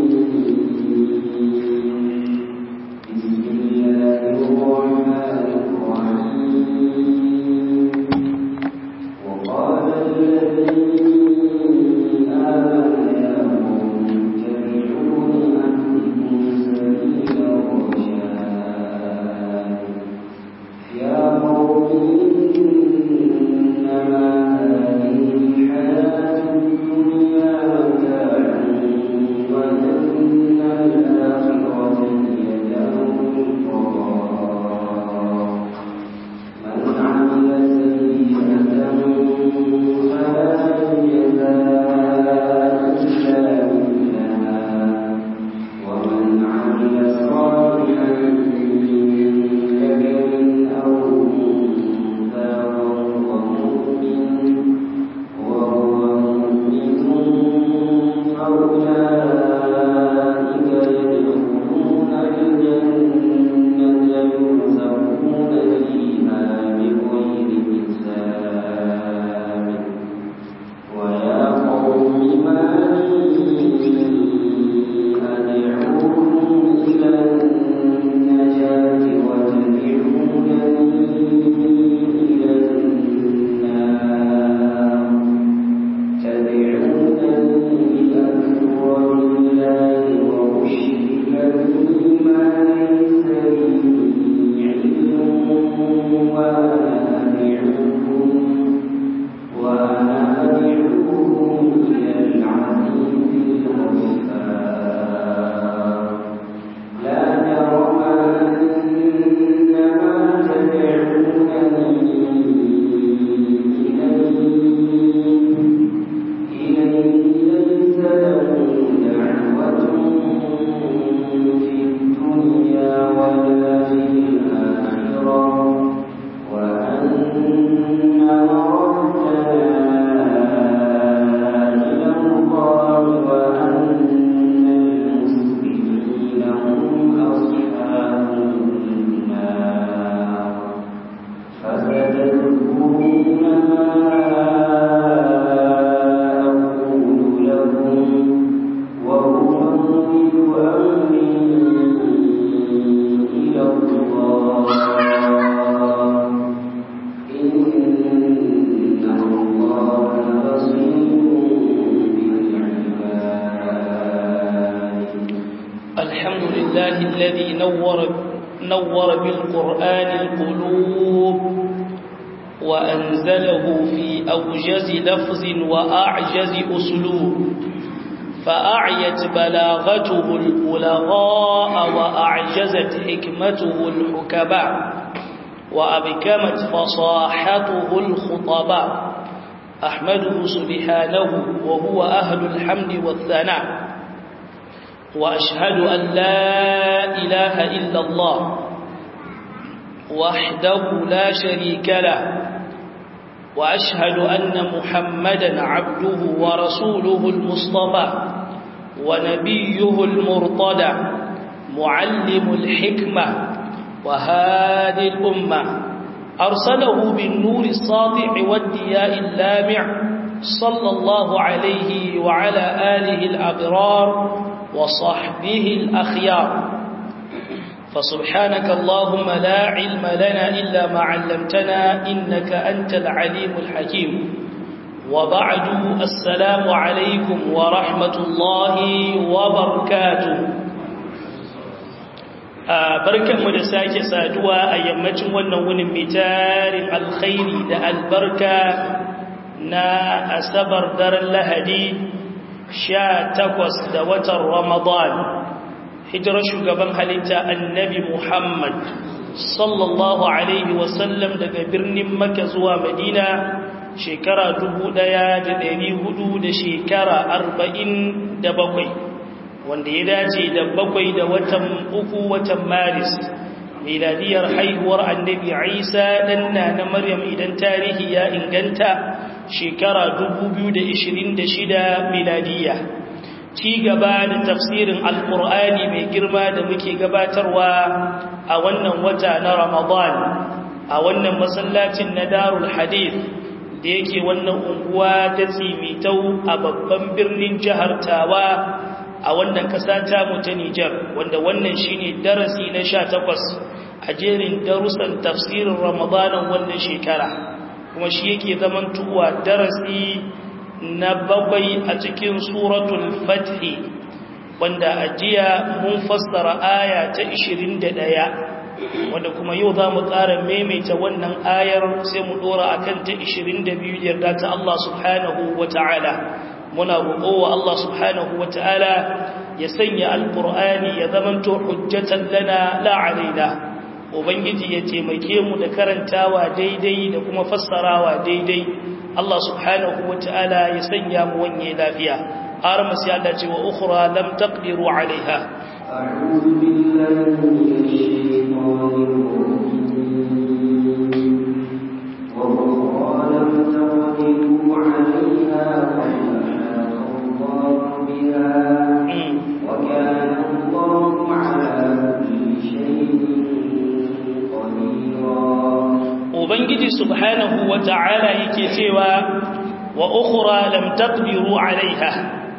لفظ وأعجز أسلوب فأعيت بلاغته البلغاء وأعجزت حكمته الحكباء وأبكمت فصاحته الخطباء أحمده سبحانه وهو أهل الحمد والثناء وأشهد أن لا إله إلا الله وحده لا شريك له وأشهد أن محمدا عبده ورسوله المصطفى ونبيه المرتضى معلم الحكمة وهادي الأمة أرسله بالنور الساطع والدياء اللامع صلى الله عليه وعلى آله الأبرار وصحبه الأخيار فسبحانك اللهم لا علم لنا إلا ما علمتنا إنك أنت العليم الحكيم وبعد السلام عليكم ورحمة الله وبركاته barkanmu da sake saduwa a yammacin wannan wunin mai tarin alkhairi da albarka na asabar daren lahadi sha takwas da watan ramadan hijirar shugaban halitta annabi Muhammad sallallahu Alaihi wasallam daga birnin Makka zuwa Madina shekara dubu ɗaya da ɗari hudu da shekara arba'in da bakwai wanda ya dace da bakwai da watan uku watan Maris miladiyar haihuwar annabi Isa ɗanna na Maryam idan tarihi ya inganta shekara dubu biyu da ishirin da shida miladiyya ci gaba da tafsirin alkur'ani mai girma da muke gabatarwa a wannan wata na ramadan a wannan masallacin na darul hadith da yake wannan unguwa ta tsimitau a babban birnin jihar tawa a wannan ƙasa ta mu ta Nijar wanda wannan shine darasi na 18 a jerin darussan tafsirin Ramadanan wannan shekara kuma shi yake zamantuwa darasi na bakwai a cikin suratul Fath wanda a jiya mun fassara aya ta 21 wanda kuma yau za mu ƙara maimaita wannan ayar sai mu ɗora a kan ta 22 yarda ta Allah subhanahu wa ta'ala muna roƙowa Allah subhanahu wa ta'ala ya sanya alƙur'ani ya zamanto hujjatan lana la'alaina ubangiji ya taimake mu da karantawa daidai da kuma fassarawa daidai Allah subhanahu wa ta'ala ya sanya mu wanye lafiya har masu yada ce wa ukhra lam taqdiru alaiha أعوذ بالله من الشيطان الرجيم وأخرى لم تقدروا عليها قد أحاط الله بها وكان الله على كل شيء قديرا Ubangiji subhanahu wa ta'ala yake cewa wa ukhra lam taqdiru alaiha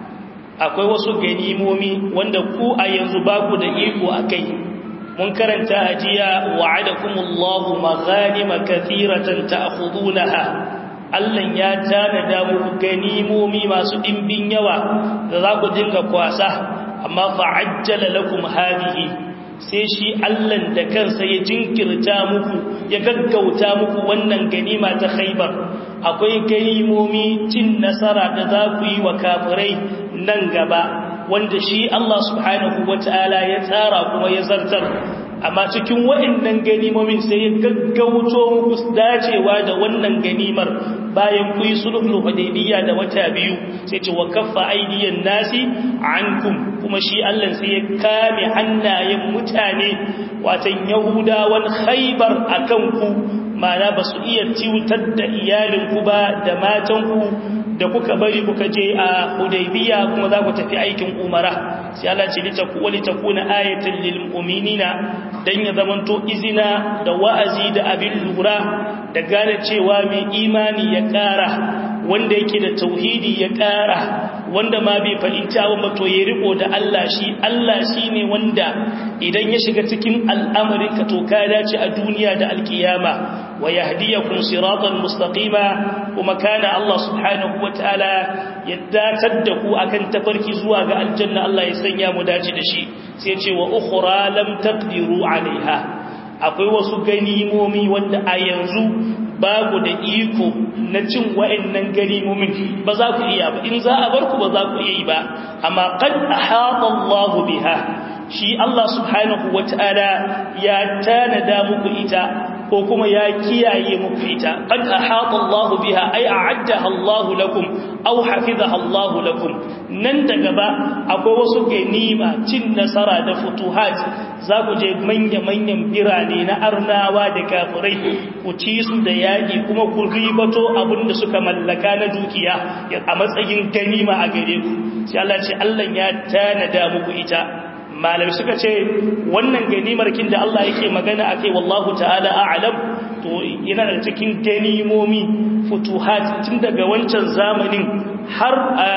akwai wasu ganimomi wanda ku a yanzu ba ku da iko a kai mun karanta a jiya wa'adakumullahu maghanima kathiratan ta'khudunaha Allah ya tanada muku ganimomi masu dimbin yawa da za ku dinga kwasa amma fa'ajjala lakum hadhihi sai shi Allah da kansa ya jinkirta muku ya gaggauta muku wannan ganima ta Khaibar akwai ganimomi cin nasara da za ku yi wa kafirai nan gaba wanda shi Allah subhanahu wata'ala ya tsara kuma ya zartar amma cikin waɗannan ganimomin sai ya gaggauto muku dacewa da wannan ganimar bayan ku yi sulhul hudaybiyya da wata biyu sai ce wa kaffa aydiyan nasi ankum kuma shi Allah sai ya kame hannayen mutane watan yahudawan khaybar akan ku ma'ana ba su iya ciwutar da iyalinku ba da matanku da kuka bari kuka je a hudaybiya kuma za ku tafi aikin umara sai Allah ce lita ku wali takuna ayatan lil mu'minina dan ya zamanto izina da wa'azi da abin lura da gane cewa mai imani ya ƙara wanda yake da tauhidi ya ƙara wanda ma bai fahimta ba to ya riko da Allah shi Allah shine wanda idan ya shiga cikin al'amarin ka to ka dace a duniya da alkiyama wa yahdiyakum siratan mustaqima kuma kana Allah subhanahu wataala ya datar da ku akan tafarki zuwa ga aljanna Allah ya sanya mu dace da shi sai ce wa ukhra lam taqdiru alaiha akwai wasu ganimomi wanda a yanzu babu da iko na cin wa'annan ganimomin ba za ku iya ba in za a bar ku ba za ku iya yi ba amma qad ahata Allah biha shi Allah subhanahu wataala ya tanada muku ita ko kuma ya kiyaye muku ita qad ahata Allah biha ay a'addaha Allah lakum aw hafizaha Allah lakum nan da gaba akwai wasu ganima cin nasara da futuhat za ku je manya-manyan birane na arnawa da kafirai ku ci su da yaƙi kuma ku ribato abin da suka mallaka na dukiya a matsayin ganima a gare ku sai Allah ce Allah ya tanada muku ita malami suka ce wannan ganimar kin da Allah yake magana akai wallahu ta'ala a'lam to yana da cikin ganimomi futuhat tun daga wancan zamanin har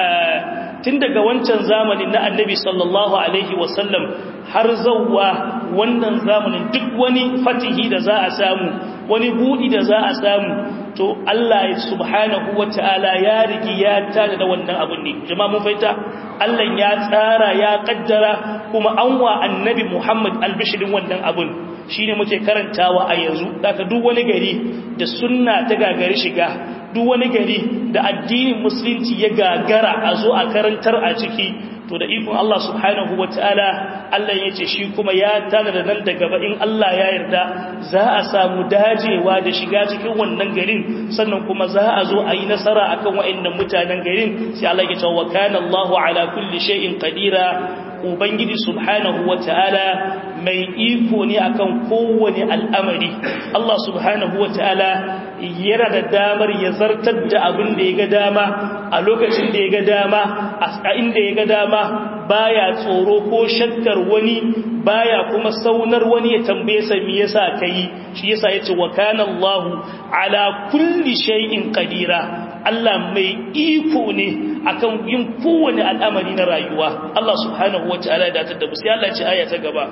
tun daga wancan zamanin na annabi sallallahu alaihi wasallam har zauwa wannan zamanin duk wani fatihi da za a samu wani budi da za a samu to Allah subhanahu wata'ala ya rigi ya tada da wannan abun ne jama'a mun faita Allah ya tsara ya kaddara kuma an wa annabi Muhammad albishirin wannan abun shine muke karantawa a yanzu daga duk wani gari da sunna ta gagari shiga duk wani gari da addinin musulunci ya gagara a zo a karantar a ciki to da ikon Allah subhanahu wataala Allah ya ce shi kuma ya tana da nan da gaba in Allah ya yarda za a samu dajewa da shiga cikin wannan garin sannan kuma za a zo a yi nasara akan wa'annan mutanen garin sai Allah ya ce wa kana Allahu ala kulli shay'in qadira ubangiji subhanahu wataala mai iko ne akan kowane al'amari Allah subhanahu wataala yana da damar ya zartar da abin da ya ga dama a lokacin da ya ga dama a inda ya ga dama baya tsoro ko shakkar wani baya kuma saunar wani ya tambaye sa me yasa kai shi yasa yace wa kana Allahu ala kulli shay'in qadira Allah mai iko ne akan yin kowane al'amari na rayuwa Allah subhanahu wa ta'ala ya datar da mu sai Allah ya ce aya ta gaba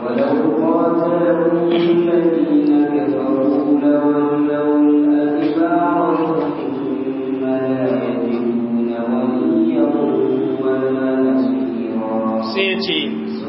sai ya ce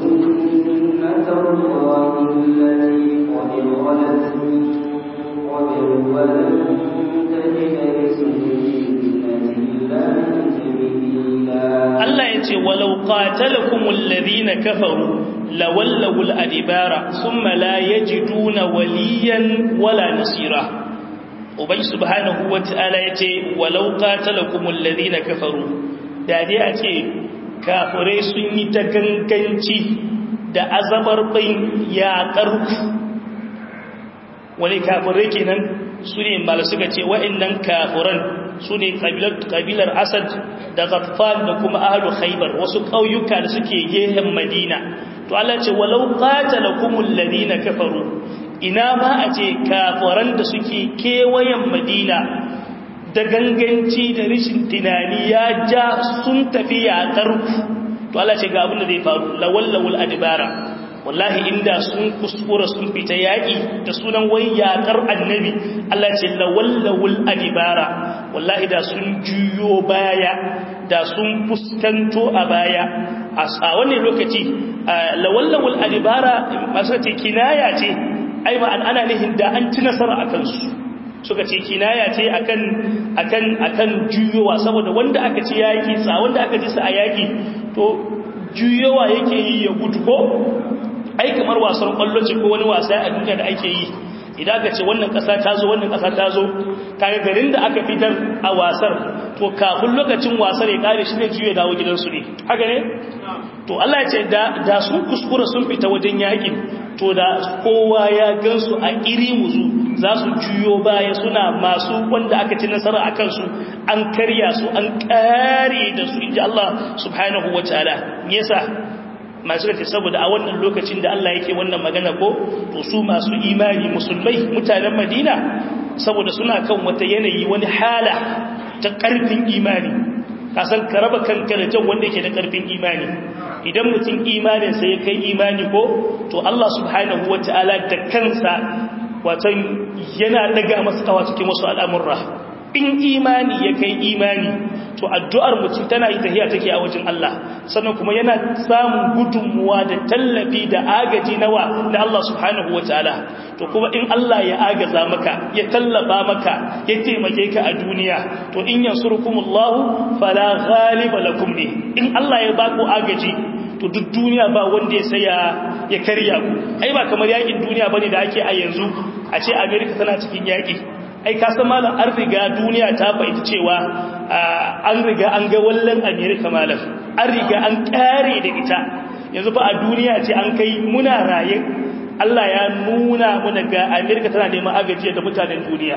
Allah ya ce walau qatalakumul ladina kafaru lawallawul adibara thumma la yajiduna waliyan wala nasira ubai subhanahu wataala yace walau qatalakumul ladina kafaru da dai a ce kafirai sun yi ta ganganci da azabar bain ya karku wani kafirai kenan su ne mala suka ce wa'annan kafiran su ne kabilar asad da ghatfan da kuma ahlu khaybar wasu ƙauyuka da suke gehen madina to Allah ce walau qatalakumul ladina kafaru ina ma a ce kafiran da suke kewayen madina da ganganci da rishin tunani ya ja sun tafi yaƙar ku to Allah ce ga abin da zai faru lawallawul adibara wallahi inda sun kuskura sun fita yaƙi da sunan wai yaƙar annabi Allah ce lawallawul adibara wallahi da sun juyo baya da sun fuskanto a baya a wannan lokaci lawallawul adibara masu ce kinaya ce ai ma ana nihin da an ci nasara a kansu suka ce kinaya ce akan akan akan juyowa saboda wanda aka ci yaƙi sa wanda aka ji sa a yaƙi to juyowa yake yi ya gudu ko ai kamar wasan kwallo ce ko wani wasa a duniya da ake yi idan aka ce wannan ƙasa ta zo wannan ƙasa ta zo kaga garin da aka fitar a wasar to kafin lokacin wasar ya kare shi ne juye dawo gidansu ne haka ne to Allah ya ce da da sun kuskura sun fita wajen yakin to da kowa ya gansu a iri muzu za su juyo baya suna masu wanda aka ci nasara a kansu an karya su an kare da su inji Allah subhanahu wa ta'ala me yasa masu kace saboda a wannan lokacin da Allah yake wannan magana ko to su masu imani musulmai mutanen Madina saboda suna kan wata yanayi wani hala ta karfin imani kasan ka raba kanka da jan wanda yake da karfin imani idan mutum imaninsa ya kai imani ko to Allah subhanahu wataala da kansa watan yana daga masa kawa cikin wasu al'amurra in imani ya kai imani to addu'ar mutum tana yi tahiya take a wajen Allah sannan kuma yana samun gudunmuwa da tallafi da agaji nawa na Allah subhanahu wataala to kuma in Allah ya agaza maka ya tallafa maka ya taimake ka a duniya to in yansurkumullahu fala ghaliba lakum ne in Allah ya baku agaji to duk duniya ba wanda ya saya ya karya ku ai ba kamar yakin duniya bane da ake a yanzu a ce America tana cikin yaki ai ka san malam an riga duniya ta fahimci cewa an riga an ga wallan America malam an riga an kare da ita yanzu fa a duniya ce an kai muna raye Allah ya nuna muna ga America tana neman agaji da mutanen duniya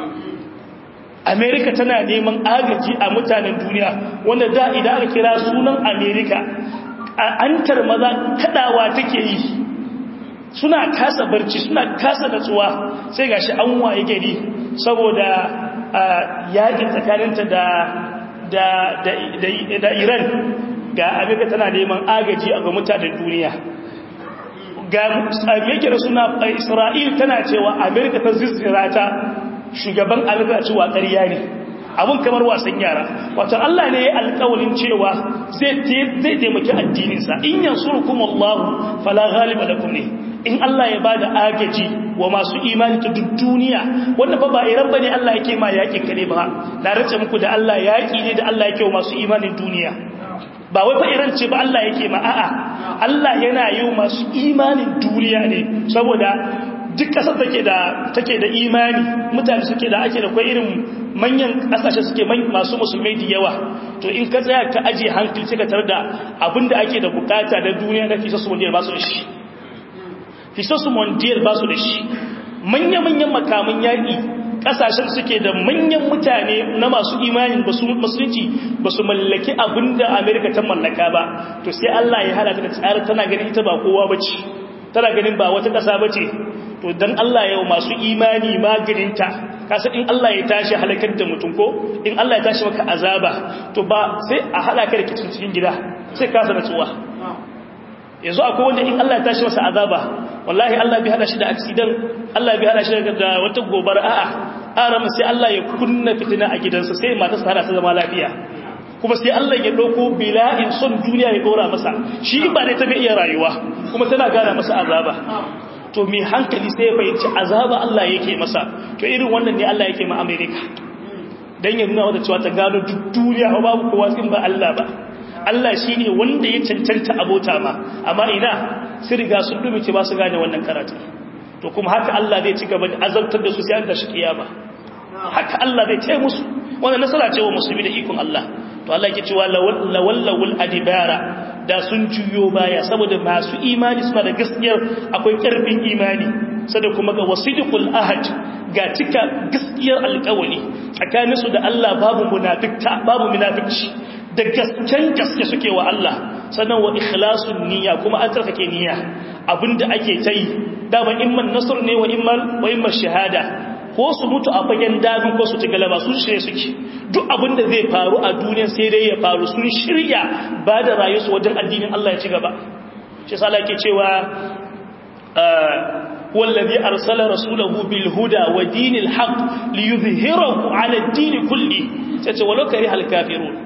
America tana neman agaji a mutanen duniya wanda da idan aka kira sunan America antar maza kadawa take yi suna kasa barci suna kasa natsuwa sai gashi an waye gari saboda yakin tsakaninta da da da da Iran ga Amerika tana neman agaji a ga mutanen duniya ga Amerika da suna Isra'il tana cewa Amerika ta zizzira ta shugaban Amerika cewa ƙarya ne abun kamar wasan yara wato Allah ne ya alƙawalin cewa zai zai taimaki addininsa in yansurukum Allah fala ghaliba lakum ne in Allah ya bada agaji wa masu imani ta duk duniya wanda fa ba iran bane Allah yake ma yakin kare ba na race muku da Allah yaki ne da Allah yake wa masu imanin duniya ba wai fa iran ce ba Allah yake ma a'a Allah yana yi wa masu imanin duniya ne saboda duk kasar take da take da imani mutane suke da ake da kai irin manyan kasashe suke masu musulmai da yawa to in ka tsaya ka aje hankali sai ka tar da abinda ake da bukata da duniya da kisa su wanda ba su da shi kisa su wanda ba su da shi manya-manyan makaman yaƙi kasashen suke da manyan mutane na masu imanin musulunci ba su mallaki abinda amerika ta mallaka ba to sai allah ya hada da tsara tana ganin ita ba kowa ba ce tana ganin ba wata ƙasa ba ce to don allah yau masu imani maganinta kasa in Allah ya tashi halakar da mutum ko in Allah ya tashi maka azaba to ba sai a halaka da kicin cikin gida sai kasa natsuwa yanzu akwai wanda in Allah ya tashi masa azaba wallahi Allah bai hada shi da accident Allah bai hada shi da wata gobara a'a arama sai Allah ya kunna fitina a gidansa sai matarsa hada ta zama lafiya kuma sai Allah ya dauko bila'in son duniya ya dora masa shi ba ne ta bai iya rayuwa kuma tana gana masa azaba to mai hankali sai ya fahimci azaba Allah yake masa to irin wannan ne Allah yake ma America dan ya nuna wata cewa ta gano duk duniya babu kowa in ba Allah ba Allah shine wanda ya cancanta abota ma amma ina sun riga sun dubice ba su gane wannan karatu to kuma haka Allah zai ci gaba da azabtar da su sai an tashi kiyama haka Allah zai taya musu wannan nasara ce wa musulmi da ikon Allah to Allah yake cewa lawallawul adibara da sun juyo baya saboda masu imani suna da gaskiyar akwai karfin imani sada kuma ga wasidiqul ahad ga cika gaskiyar alƙawari tsakanin su da Allah babu munafikta babu munafici da gasken gaske suke wa Allah sannan wa ikhlasun niyya kuma an tsarkake niyya abinda ake tayi dama imman nasr ne wa imman wa imman shahada ko su mutu a fagen damin ko su ci galaba sun shirye suke duk abin da zai faru a duniya sai dai ya faru sun shirya ba da rayuwarsu wajen addinin Allah ya ci gaba shi sa ke cewa wallazi arsala rasulahu bil huda wa dinil haqq liyuzhirahu ala ad-din kulli sai ce walau kari hal kafirun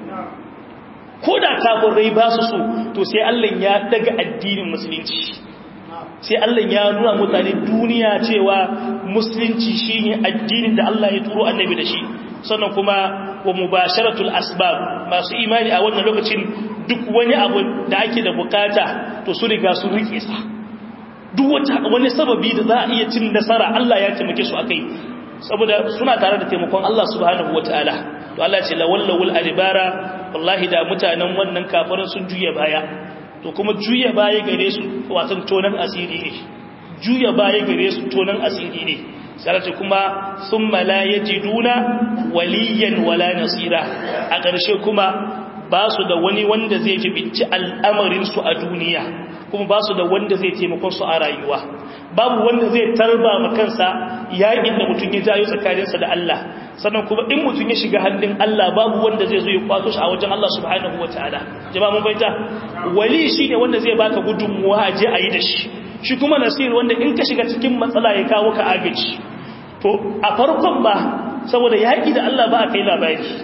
ko da kafirai ba su so to sai Allah ya daga addinin musulunci sai Allah ya nuna mutane duniya cewa musulunci shine addinin da Allah ya turo annabi da shi sannan kuma wa mubasharatul asbab masu imani a wannan lokacin duk wani abu da ake da bukata to su riga sun rike sa duk wata wani sababi da za a iya cin nasara Allah ya taimake su akai saboda suna tare da taimakon Allah subhanahu wataala to Allah ce lawallawul adibara wallahi da mutanen wannan kafirin sun juya baya to kuma juya baya gare su watan tonan asiri ne juya baya gare su tonan asiri ne sarata kuma sun la yajiduna waliyan wala nasira a ƙarshe kuma ba su da wani wanda zai jibinci al'amarinsu a duniya kuma ba su da wanda zai taimakon su a rayuwa babu wanda zai tarba ma kansa yaƙin da mutum ya jayo tsakaninsa da Allah sannan kuma in mutum ya shiga hannun Allah babu wanda zai zo ya kwato shi a wajen Allah subhanahu wataala jama'a mun bayyana wali shine wanda zai baka gudunmuwa a je a yi da shi shi kuma nasir wanda in ka shiga cikin matsala ya kawo ka agaji to a farkon ba saboda yaƙi da Allah ba a kai labari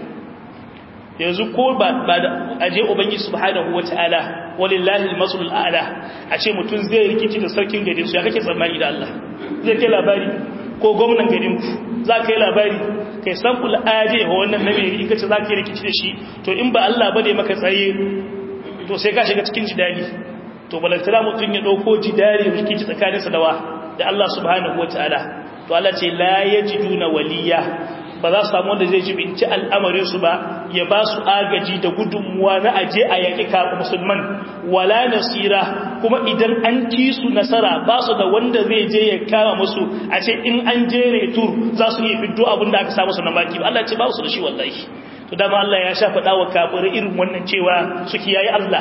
yanzu ko ba da aje ubangi subhanahu wataala walillahi almasul a'la a ce mutum zai rikici da sarkin garin su ya kake tsammani da Allah zai kai labari ko gwamnan garin ku za ka yi labari kai samful aje wa wannan nabi in kace za ka yi rikici da shi to in ba Allah bane maka tsaye to sai ka shiga cikin jidali to balantana mutum ya dauko jidali rikici tsakaninsa da wa da Allah subhanahu wataala to Allah ce la yajiduna waliya ba za su samu wanda zai jibinci al'amarinsu ba ya ba su agaji da gudunmuwa na aje a yaƙi kafin musulman wala nasira kuma idan an ci su nasara ba su da wanda zai je ya kama musu a ce in an je retur za su iya fiddo abin da aka samu su na maki Allah ce ba su da shi wallahi to dama Allah ya sha faɗa wa kafirai irin wannan cewa su kiyaye Allah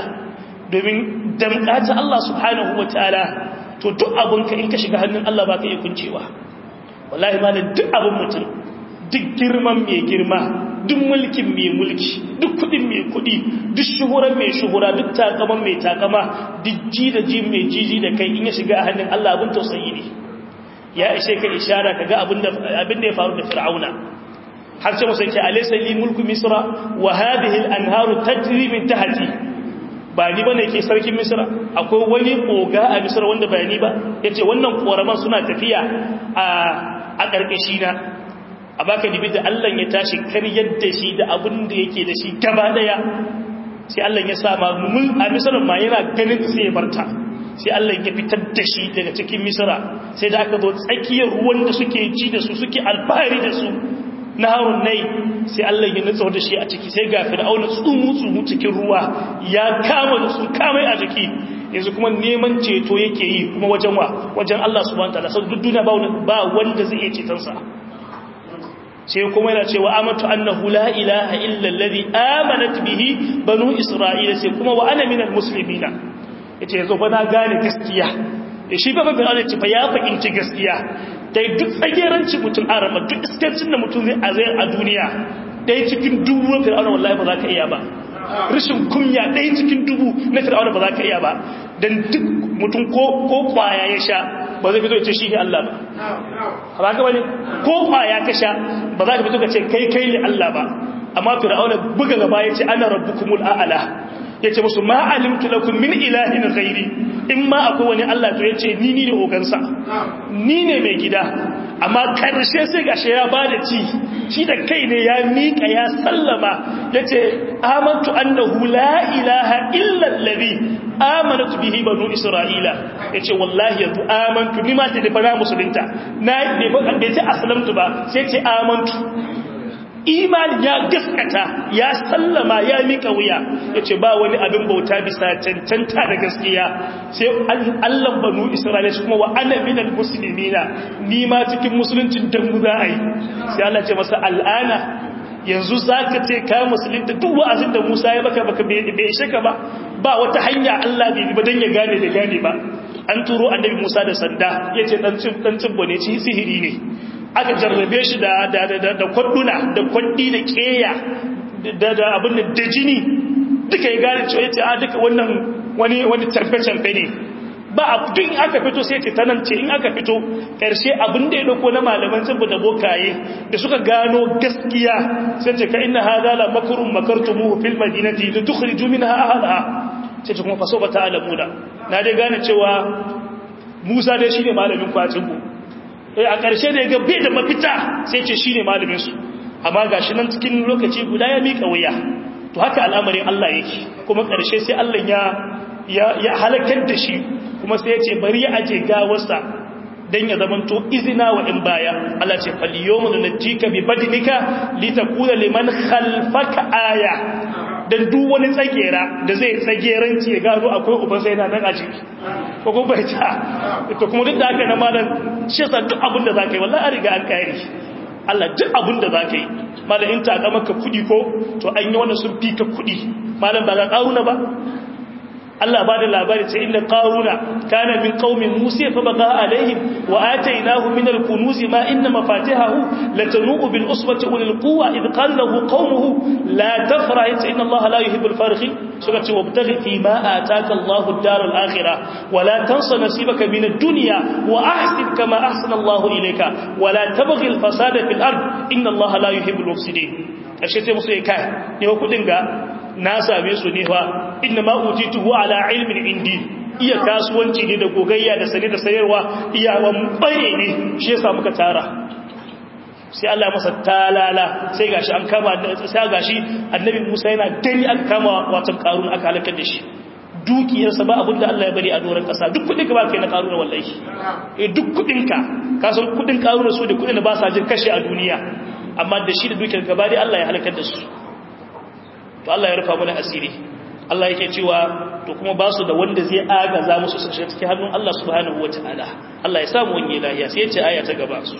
domin damƙata Allah subhanahu wa ta'ala to duk abinka in ka shiga hannun Allah ba ka iya kuncewa wallahi ma duk abin mutum duk girman mai girma duk mulkin mai mulki duk kudin mai kudi duk shuhuran mai shuhura duk takaman mai takama duk ji da ji mai jiji da kai in ya shiga a hannun Allah abin tausayi ne ya ishe ka ishara ka ga abin da ya faru da fir'auna har ce musa ke alaysa li mulku misra wa hadhihi al-anharu tajri min tahti ba ni bane ke sarkin misra akwai wani koga a misra wanda ba ni ba yace wannan koraman suna tafiya a a karkashi na a baka dibi da Allah ya tashi karyar da shi da abin da yake da shi gaba daya sai Allah ya sa ma mun a misra ma yana ganin sai ya barta sai Allah ya fitar da shi daga cikin misra sai da aka zo tsakiyar ruwan da suke ji da su suke alfahari da su na harun nai sai Allah ya nutsa da shi a ciki sai ga fir'auna tsumu tsumu cikin ruwa ya kama da su kamai a jiki yanzu kuma neman ceto yake yi kuma wajen wa wajen Allah subhanahu wataala sai duk duniya ba wanda zai iya ceton sa sai kuma yana cewa amatu annahu la ilaha illa alladhi amanat bihi banu isra'ila sai kuma wa ana minal muslimina yace yanzu fa na gane gaskiya ya shi ba babin Allah ce fa ya fahimci gaskiya dai duk tsagerancin mutum a rama duk iskancin da mutum zai azai a duniya ɗaya cikin dubu na fir'auna wallahi ba za ka iya ba rashin kunya ɗaya cikin dubu na fir'auna ba za ka iya ba don duk mutum ko kwaya ya sha ba zai fito ya ce shi ne Allah ba ba ka bane ko kwaya ka sha ba za ka fito ka ce kai kai ne Allah ba amma fir'auna buga gaba ya ce ana rabbukumul a'ala ya ce musu ma alimtu lakum min ilahin ghairi in ma akwai wani Allah to ya ce ni ni ne ogansa ni ne mai gida amma karshe sai gashi ya bada ci shi da kai ne ya miƙa ya sallama ya ce amantu annahu la ilaha illa allazi amanatu bihi banu isra'ila ya ce wallahi yanzu amantu ni ma ta da fara musulunta na bai ce aslamtu ba sai ce amantu imani ya gaskata ya sallama ya mika wuya ya ce ba wani abin bauta bisa cancanta da gaskiya sai allan banu isra'ila shi kuma wa ana minal musulmina ni ma cikin musuluncin dambu za a yi sai allah ce masa al'ana yanzu za ka ce ka musulunta duk wa'azin da musa ya baka baka bai ishe ka ba ba wata hanya allah bai ba don ya gane da gane ba an turo annabi musa da sanda ya ce dan cibbo ne ci sihiri ne aka jarrabe shi da kwadduna da kwaddi da keya da abin da jini duka ya gane cewa yace a duka wannan wani wani tarfe-tarfe ne ba a duk in aka fito sai ce tanan ce in aka fito karshe abin da ya dauko na malaman tsibbu da bokaye da suka gano gaskiya sai ce ka inna hadha la makrun makartumuhu fil madinati li tukhriju minha ahliha sai ce kuma faso ba ta'lamuna na dai gane cewa Musa dai shine malamin kwacin ku a ƙarshe da ya ga bai da mafita sai ce shi ne malaminsu amma ga shi nan cikin lokaci guda ya miƙa wuya to haka al'amarin Allah yake kuma ƙarshe sai Allah ya halakar da shi kuma sai ya ce bari ya aje gawarsa don ya zamanto izina wa in baya Allah ce faliyomu da najika bi badinika litakuna liman khalfaka aya dan duk wani tsagera da zai tsageranci ya gano akwai uban sai na nan a ciki ko kuma bai ta to kuma duk da haka na malam shi yasa duk abin da zaka yi wallahi an riga an kare Allah duk abin da zaka yi malam in ta ga maka kudi ko to an yi wannan sun fi ka kudi malam ba ga karuna ba Allah ba da labari ce inda qaruna kana min qaumin musa fa baqa alaihim wa atainahu min al-kunuz ma inna mafatihahu latanu bil usbati ulil quwwa id qala lahu qaumuhu la tafra inna Allah la yuhibbul farihin suka ce wabtaghi fi ma ataka Allahu ad-dar al-akhirah wa la tansa nasibaka min ad-dunya wa ahsin kama ahsana Allah ilayka wa la tabghi al-fasada fil ard inna Allah la yuhibbul mufsidin kashe sai musu kai ne kudin ga na same su ne fa inna ma utituhu ala ilmin indi iya kasuwanci ne da gogayya da sane da sayarwa iyawan baye ne shi yasa muka tara sai Allah masa talala sai gashi an kama sai gashi annabi Musa yana gani aka kama watan karun aka halakar da shi dukiyarsa ba abin da Allah ya bari a doron kasa duk kudin ka ba kai na karuna wallahi eh duk kudin ka ka san kudin karuna su da kudin da ba sa jin kashe a duniya amma da shi da dukiyar gaba dai Allah ya halakar da su to Allah ya rufa mana asiri Allah yake cewa to kuma ba su da wanda zai agaza musu su shiga cikin hannun Allah subhanahu wataala Allah ya samu wani lahiya sai ya ce aya ta gaba su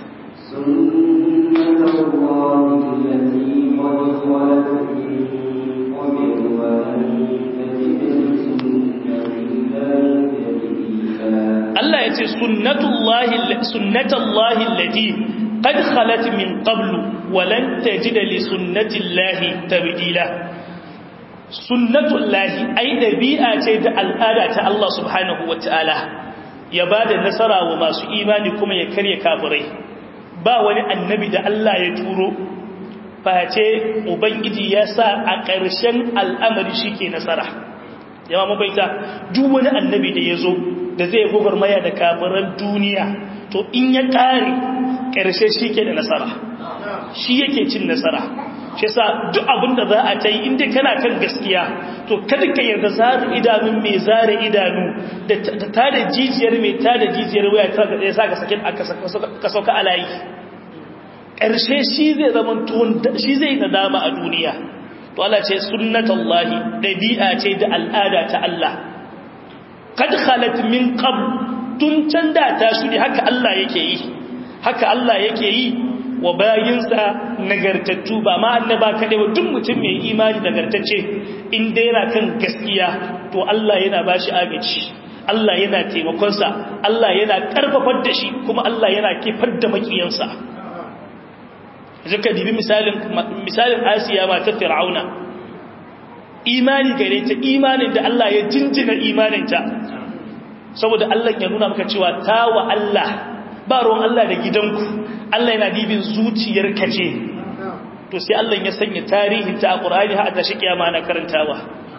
Allah ya ce sunnatullahi sunnatullahi allati qad khalat min qablu wa lan tajida li sunnatillahi tabdila sunnatullahi ai dabi'a ce da al'ada ta Allah subhanahu wataala ya bada nasara wa masu imani kuma ya karya kafirai ba wani annabi da Allah ya turo face ubangiji ya sa a ƙarshen al'amari shike nasara yawa mabaita duk wani annabi da ya zo da zai gwagwarmaya da kafiran duniya to in ya ƙare ƙarshe shike da nasara shi yake cin nasara shi sa duk abin da za a ta yi inda kana kan gaskiya to kada ka yarda zara idanun mai zara idanu da ta da jijiyar mai ta da jijiyar waya ta ga sa ka sakin ka sauka alayi ƙarshe shi zai zama tuwon shi zai nadama a duniya to Allah ce sunnatullahi dabi'a ce da al'ada ta Allah kad khalat min qabl tun can da ta shudi haka Allah yake yi haka Allah yake yi wa bayinsa nagartattu ba ma annaba kaɗai ba duk mutum mai imani nagartacce in dai yana kan gaskiya to Allah yana ba shi agaci Allah yana taimakonsa Allah yana karfafar da shi kuma Allah yana kifar da makiyansa zaka dibi misalin misalin Asiya ma ta Fir'auna imani gare ta imanin da Allah ya jinjina imaninta saboda Allah ya nuna maka cewa tawa Allah ba ruwan Allah da gidanku Allah yana dibin zuciyarka ce to sai Allah ya sanya tarihin ta a Qur'ani har ta shi kiyama na karantawa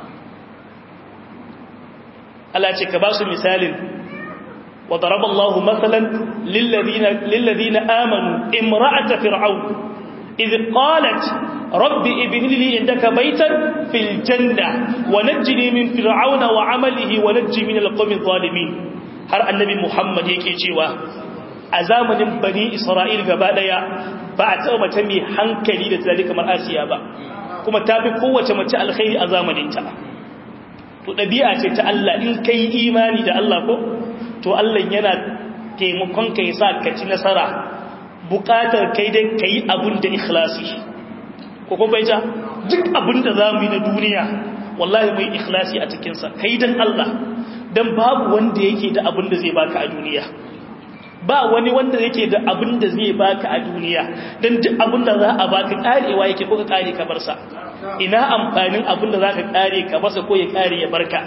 Allah ce ka ba su misalin wa daraba Allahu mathalan lil ladina lil ladina amanu imra'at fir'aun idh qalat rabbi ibni li indaka baytan fil janna wa najjini min fir'auna wa 'amalihi wa najji min al-qawmi adh-dhalimin har annabi Muhammad yake cewa a zamanin bani Isra'il gaba daya ba a taɓa mace mai hankali da tunani kamar Asiya ba kuma ta fi kowace mace alkhairi a zamaninta to ɗabi'a ce ta Allah in ka yi imani da Allah ko to Allah yana taimakon ka yi sa ka ci nasara buƙatar kai dai ka yi abin da ikhlasi ko kuma bai ja duk abin da za mu yi na duniya wallahi mai ikhlasi a cikinsa ka yi don Allah don babu wanda yake da abin da zai baka a duniya ba wani wanda yake da abin da zai baka a duniya don duk abin da za a baka karewa yake ko ka kare ka barsa ina amfanin abin da za ka kare ka barsa ko ya kare ya barka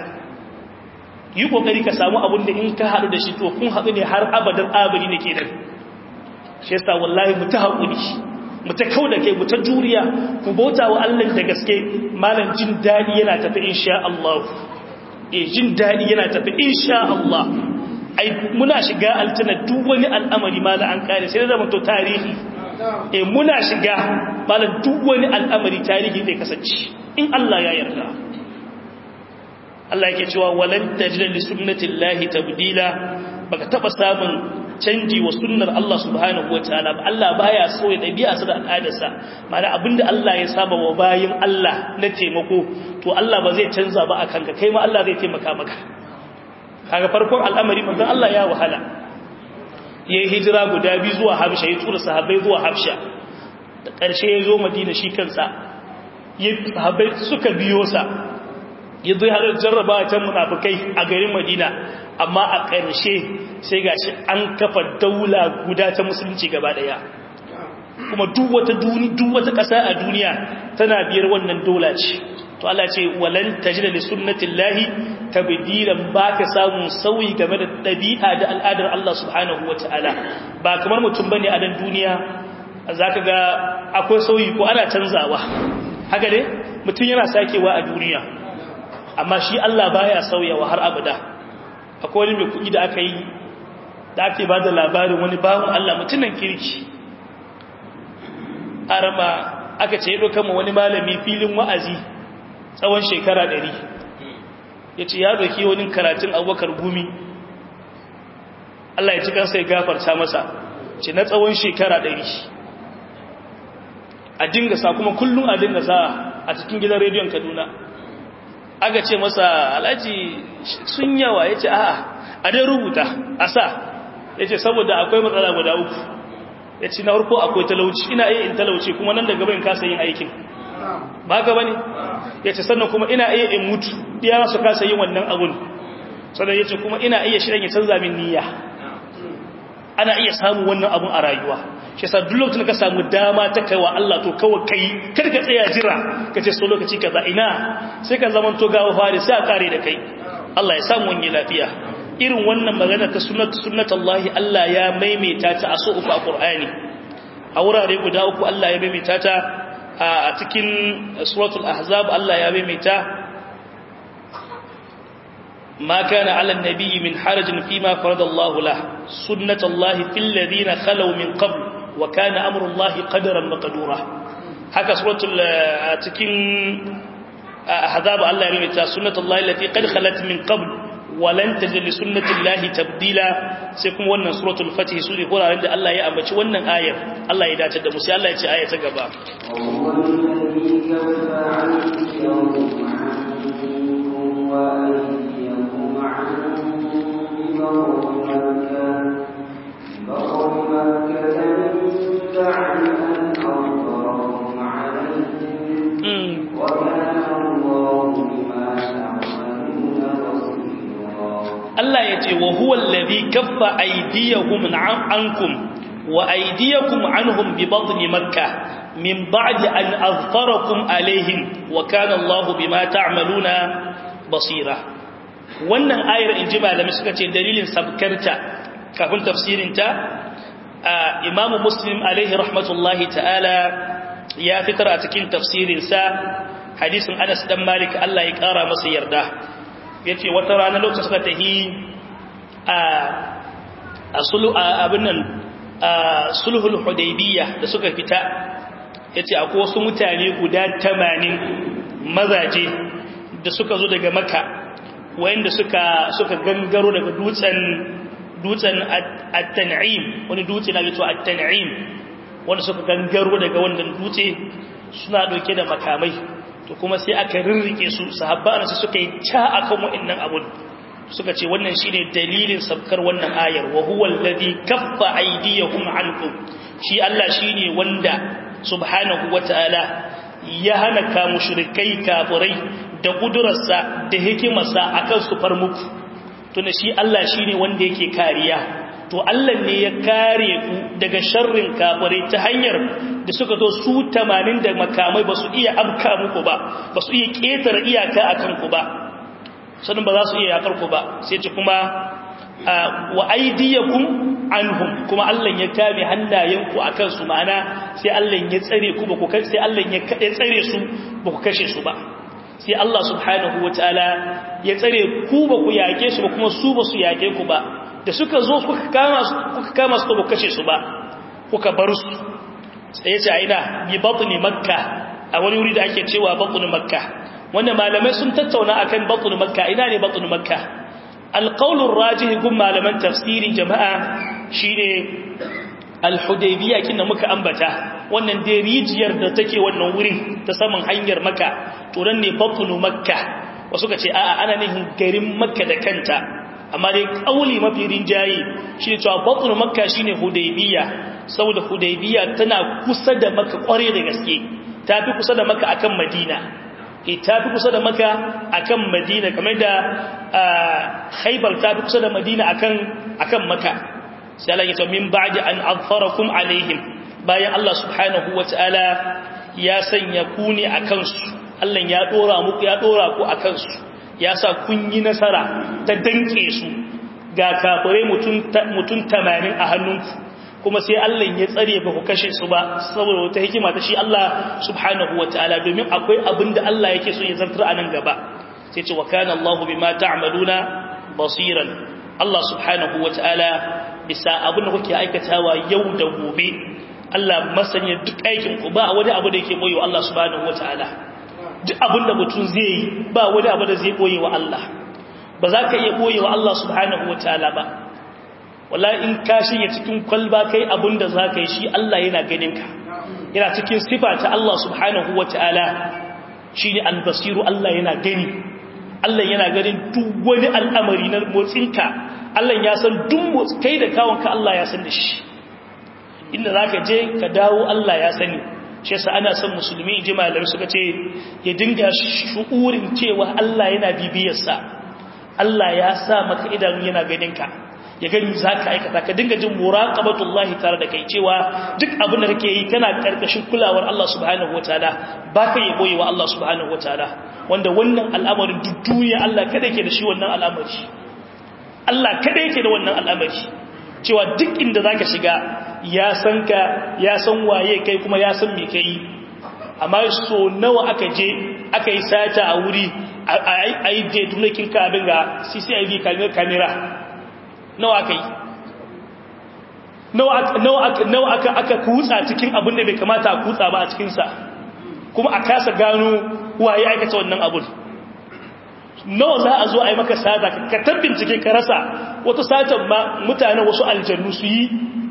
yi kokari ka samu abin da in ka haɗu da shi to kun haɗu ne har abadan abadi ne ke nan shi yasa wallahi mu ta haƙuri mu ta kau da kai mu ta juriya ku bauta wa Allah da gaske malam jin daɗi yana tafi insha Allah eh jin daɗi yana tafi insha Allah ai muna shiga aljanna duk wani al'amari ma an kare sai da to tarihi eh muna shiga malan duk wani al'amari tarihi zai kasance in Allah ya yarda Allah yake cewa walan tajida li sunnatillahi tabdila baka taba samun canji wa sunnar Allah subhanahu wataala ba Allah baya so ya dabi'a su da al'adarsa mana abinda Allah ya saba wa bayin Allah na taimako to Allah ba zai canza ba akan ka kai ma Allah zai taimaka maka kaga farkon al'amari manzon Allah ya wahala yayi hijira guda biyu zuwa Habsha ya tura sahabbai zuwa Habsha da ƙarshe ya zo Madina shi kansa ya sahabbai suka biyo sa ya zo har jarraba ta munafikai a garin Madina amma a ƙarshe sai gashi an kafa daula guda ta musulunci gaba daya kuma duk wata duni duk wata ƙasa a duniya tana biyar wannan daula ce to Allah ce walan tajida li sunnatillahi tabdilan baka samu sauyi game da dabi'a da al'adar Allah subhanahu wataala ba kamar mutum bane a dan duniya zaka ga akwai sauyi ko ana canzawa haka ne mutum yana sakewa a duniya amma shi Allah baya sauyawa har abada akwai wani mai kuɗi da aka yi da ake ba da labarin wani bawon Allah mutumin kirki arama aka ce ya ɗauka wani malami filin wa'azi tsawon shekara ɗari ya ce ya doki wani karatun abokar gumi Allah ya ci kansa ya gafarta masa ce na tsawon shekara ɗari a dinga sa kuma kullum a dinga sa a cikin gidan rediyon kaduna aka ce masa alhaji sun yawa ya ce a'a a dai rubuta a sa ya ce saboda akwai matsala guda uku ya ce na harko akwai talauci ina iya in talauci kuma nan da gaba in kasa yin aikin ba ka bane ya ce sannan kuma ina iya in mutu ɗiya su kasa yin wannan abun sannan ya ce kuma ina iya shirin ya canza min niyya ana iya samun wannan abun a rayuwa shi sa duk lokacin ka samu dama ta kai wa Allah to kawai kai kar ka tsaya jira ka ce so lokaci kaza ina sai ka zaman to gawa fari sai a kare da kai Allah ya samu wani lafiya irin wannan magana ta sunnat sunnatullahi Allah ya maimaita ta a so uku a Qur'ani a wurare guda uku Allah ya maimaita ta a cikin suratul ahzab Allah ya maimaita ما كان على النبي من حرج فيما فرض الله له سنة الله في الذين خلوا من قبل وكان أمر الله قدرا مقدورا هكا سورة تكين أحزاب الله يميتا سنة الله التي قد خلت من قبل ولن تجد لسنة الله تبديلا سيكون وانا سورة الفتح سورة قرى عند الله يأمبش وانا آية الله يدات الدمسي الله يتي آية تقبا هو الذي كف عنكم عنكم وأيديكم عنكم ببر مكة بر مكة من بعد أن أظهركم عليهم وكان الله بما تعملون بصيرا Allah ya ce wa huwa allazi kaffa aydiyahum ankum wa aydiyakum anhum bi batni makkah min ba'di an azfarakum alaihim wa kana Allah bima ta'maluna basira wannan ayar inji malamai suka ce dalilin sabkarta kafin tafsirin ta Imam Muslim alaihi rahmatullahi ta'ala ya fitar a cikin tafsirin sa hadisin Anas dan Malik Allah ya kara masa yarda yace wata rana lokacin suka tahi a asulu abin nan sulhul hudaybiyah da suka fita ya ce akwai wasu mutane guda tamanin mazaje da suka zo daga maka wayanda suka suka gangaro daga dutsen dutsen at-tan'im wani dutse na gato at-tan'im wanda suka gangaro daga wannan dutse suna dauke da makamai to kuma sai aka rirrike su sahabba su suka yi ta akan wa'annan abun suka ce wannan shine dalilin sabkar wannan ayar wa huwa alladhi kaffa aydiyahum ankum shi Allah shine wanda subhanahu wata'ala ya hana ka mushrikai kafirai da kudurarsa da hikimarsa akan su far muku tunda shi Allah shine wanda yake kariya to Allah ne ya kare ku daga sharrin kafirai ta hanyar da suka zo su 80 da makamai ba su iya amka muku ba ba su iya ketare iyaka akan ku ba sanin ba za su iya yakar ku ba sai ce kuma wa aidiyakum anhum kuma Allah ya kame hannayenku akan su ma'ana sai Allah ya tsare ku ba ku sai Allah ya kade tsare su ba ku kashe su ba sai Allah subhanahu wataala ya tsare ku ba ku yake su ba kuma su ba su yake ku ba da suka zo kuka kama su kuka kama su ba kashe su ba kuka bar su sai ya ce aina bi batni makka a wani wuri da ake cewa batni makka wanda malamai sun tattauna akan batni makka ina ne batni makka alƙaunin rajihi gun malaman tafsirin jama'a shi ne alhudaibiya kina muka ambata wannan dai rijiyar da take wannan wurin ta saman hanyar maka turan ne batunu makka wasu ka ce a'a ana nihin garin makka da kanta amma dai ƙauli mafi rinjaye shi ne cewa batunu makka shi ne hudaibiya saboda hudaibiya tana kusa da maka ƙware da gaske ta fi kusa da maka akan madina ta fi kusa da maka akan madina kamar da haibar ta fi kusa da madina akan akan maka sai Allah ya ce min ba'di an azfarakum alaihim bayan Allah subhanahu wataala ya sanya ku ne akan su Allah ya dora muku ya dora ku akan su ya sa kun yi nasara ta danke su ga kafirai mutun mutun 80 a hannunku kuma sai Allah ya tsare ba ku kashe su ba saboda wata hikima ta shi Allah subhanahu wataala domin akwai abin da Allah yake so ya zartar a nan gaba sai ce wa kana Allahu bima ta'maluna basiran Allah subhanahu wataala bisa abin da kuke aikatawa yau da gobe Allah masanya duk aikin ku ba wani abu da yake boye wa Allah subhanahu wataala duk abin da mutum zai yi ba wani abu da zai boye wa Allah ba za ka iya boye wa Allah subhanahu wataala ba wala in ka shirya cikin kwalba kai abinda za ka yi shi Allah yana ganin ka yana cikin sifa ta Allah subhanahu wa ta'ala shi ne albasiru Allah yana gani Allah yana ganin duk wani al'amari na motsinka Allah ya san duk motsi kai da kawonka Allah ya san da shi inda za ka je ka dawo Allah ya sani shi yasa ana son musulmi ji malamai suka ce ya dinga shu'urin cewa Allah yana bibiyarsa Allah ya sa maka idanu yana ganin ka ya gani za ka aikata ka dinga jin muraqabatullahi tare da kai cewa duk abin da kake yi kana karkashin kulawar Allah subhanahu wataala ba ka yi boyewa Allah subhanahu wataala wanda wannan al'amarin duk duniya Allah kada yake da shi wannan al'amari Allah kada yake da wannan al'amari cewa duk inda zaka shiga ya san ka ya san waye kai kuma ya san me kai amma so nawa aka je aka yi sata a wuri a yi je tunakin ka abin ga CCTV camera nawa aka yi nawa aka aka kutsa cikin abin da bai kamata a kutsa ba a cikinsa kuma a kasa gano waye aikata wannan abun nawa za a zo a yi maka sata ka tabbin cike ka rasa wata satan ma mutane wasu aljannu su yi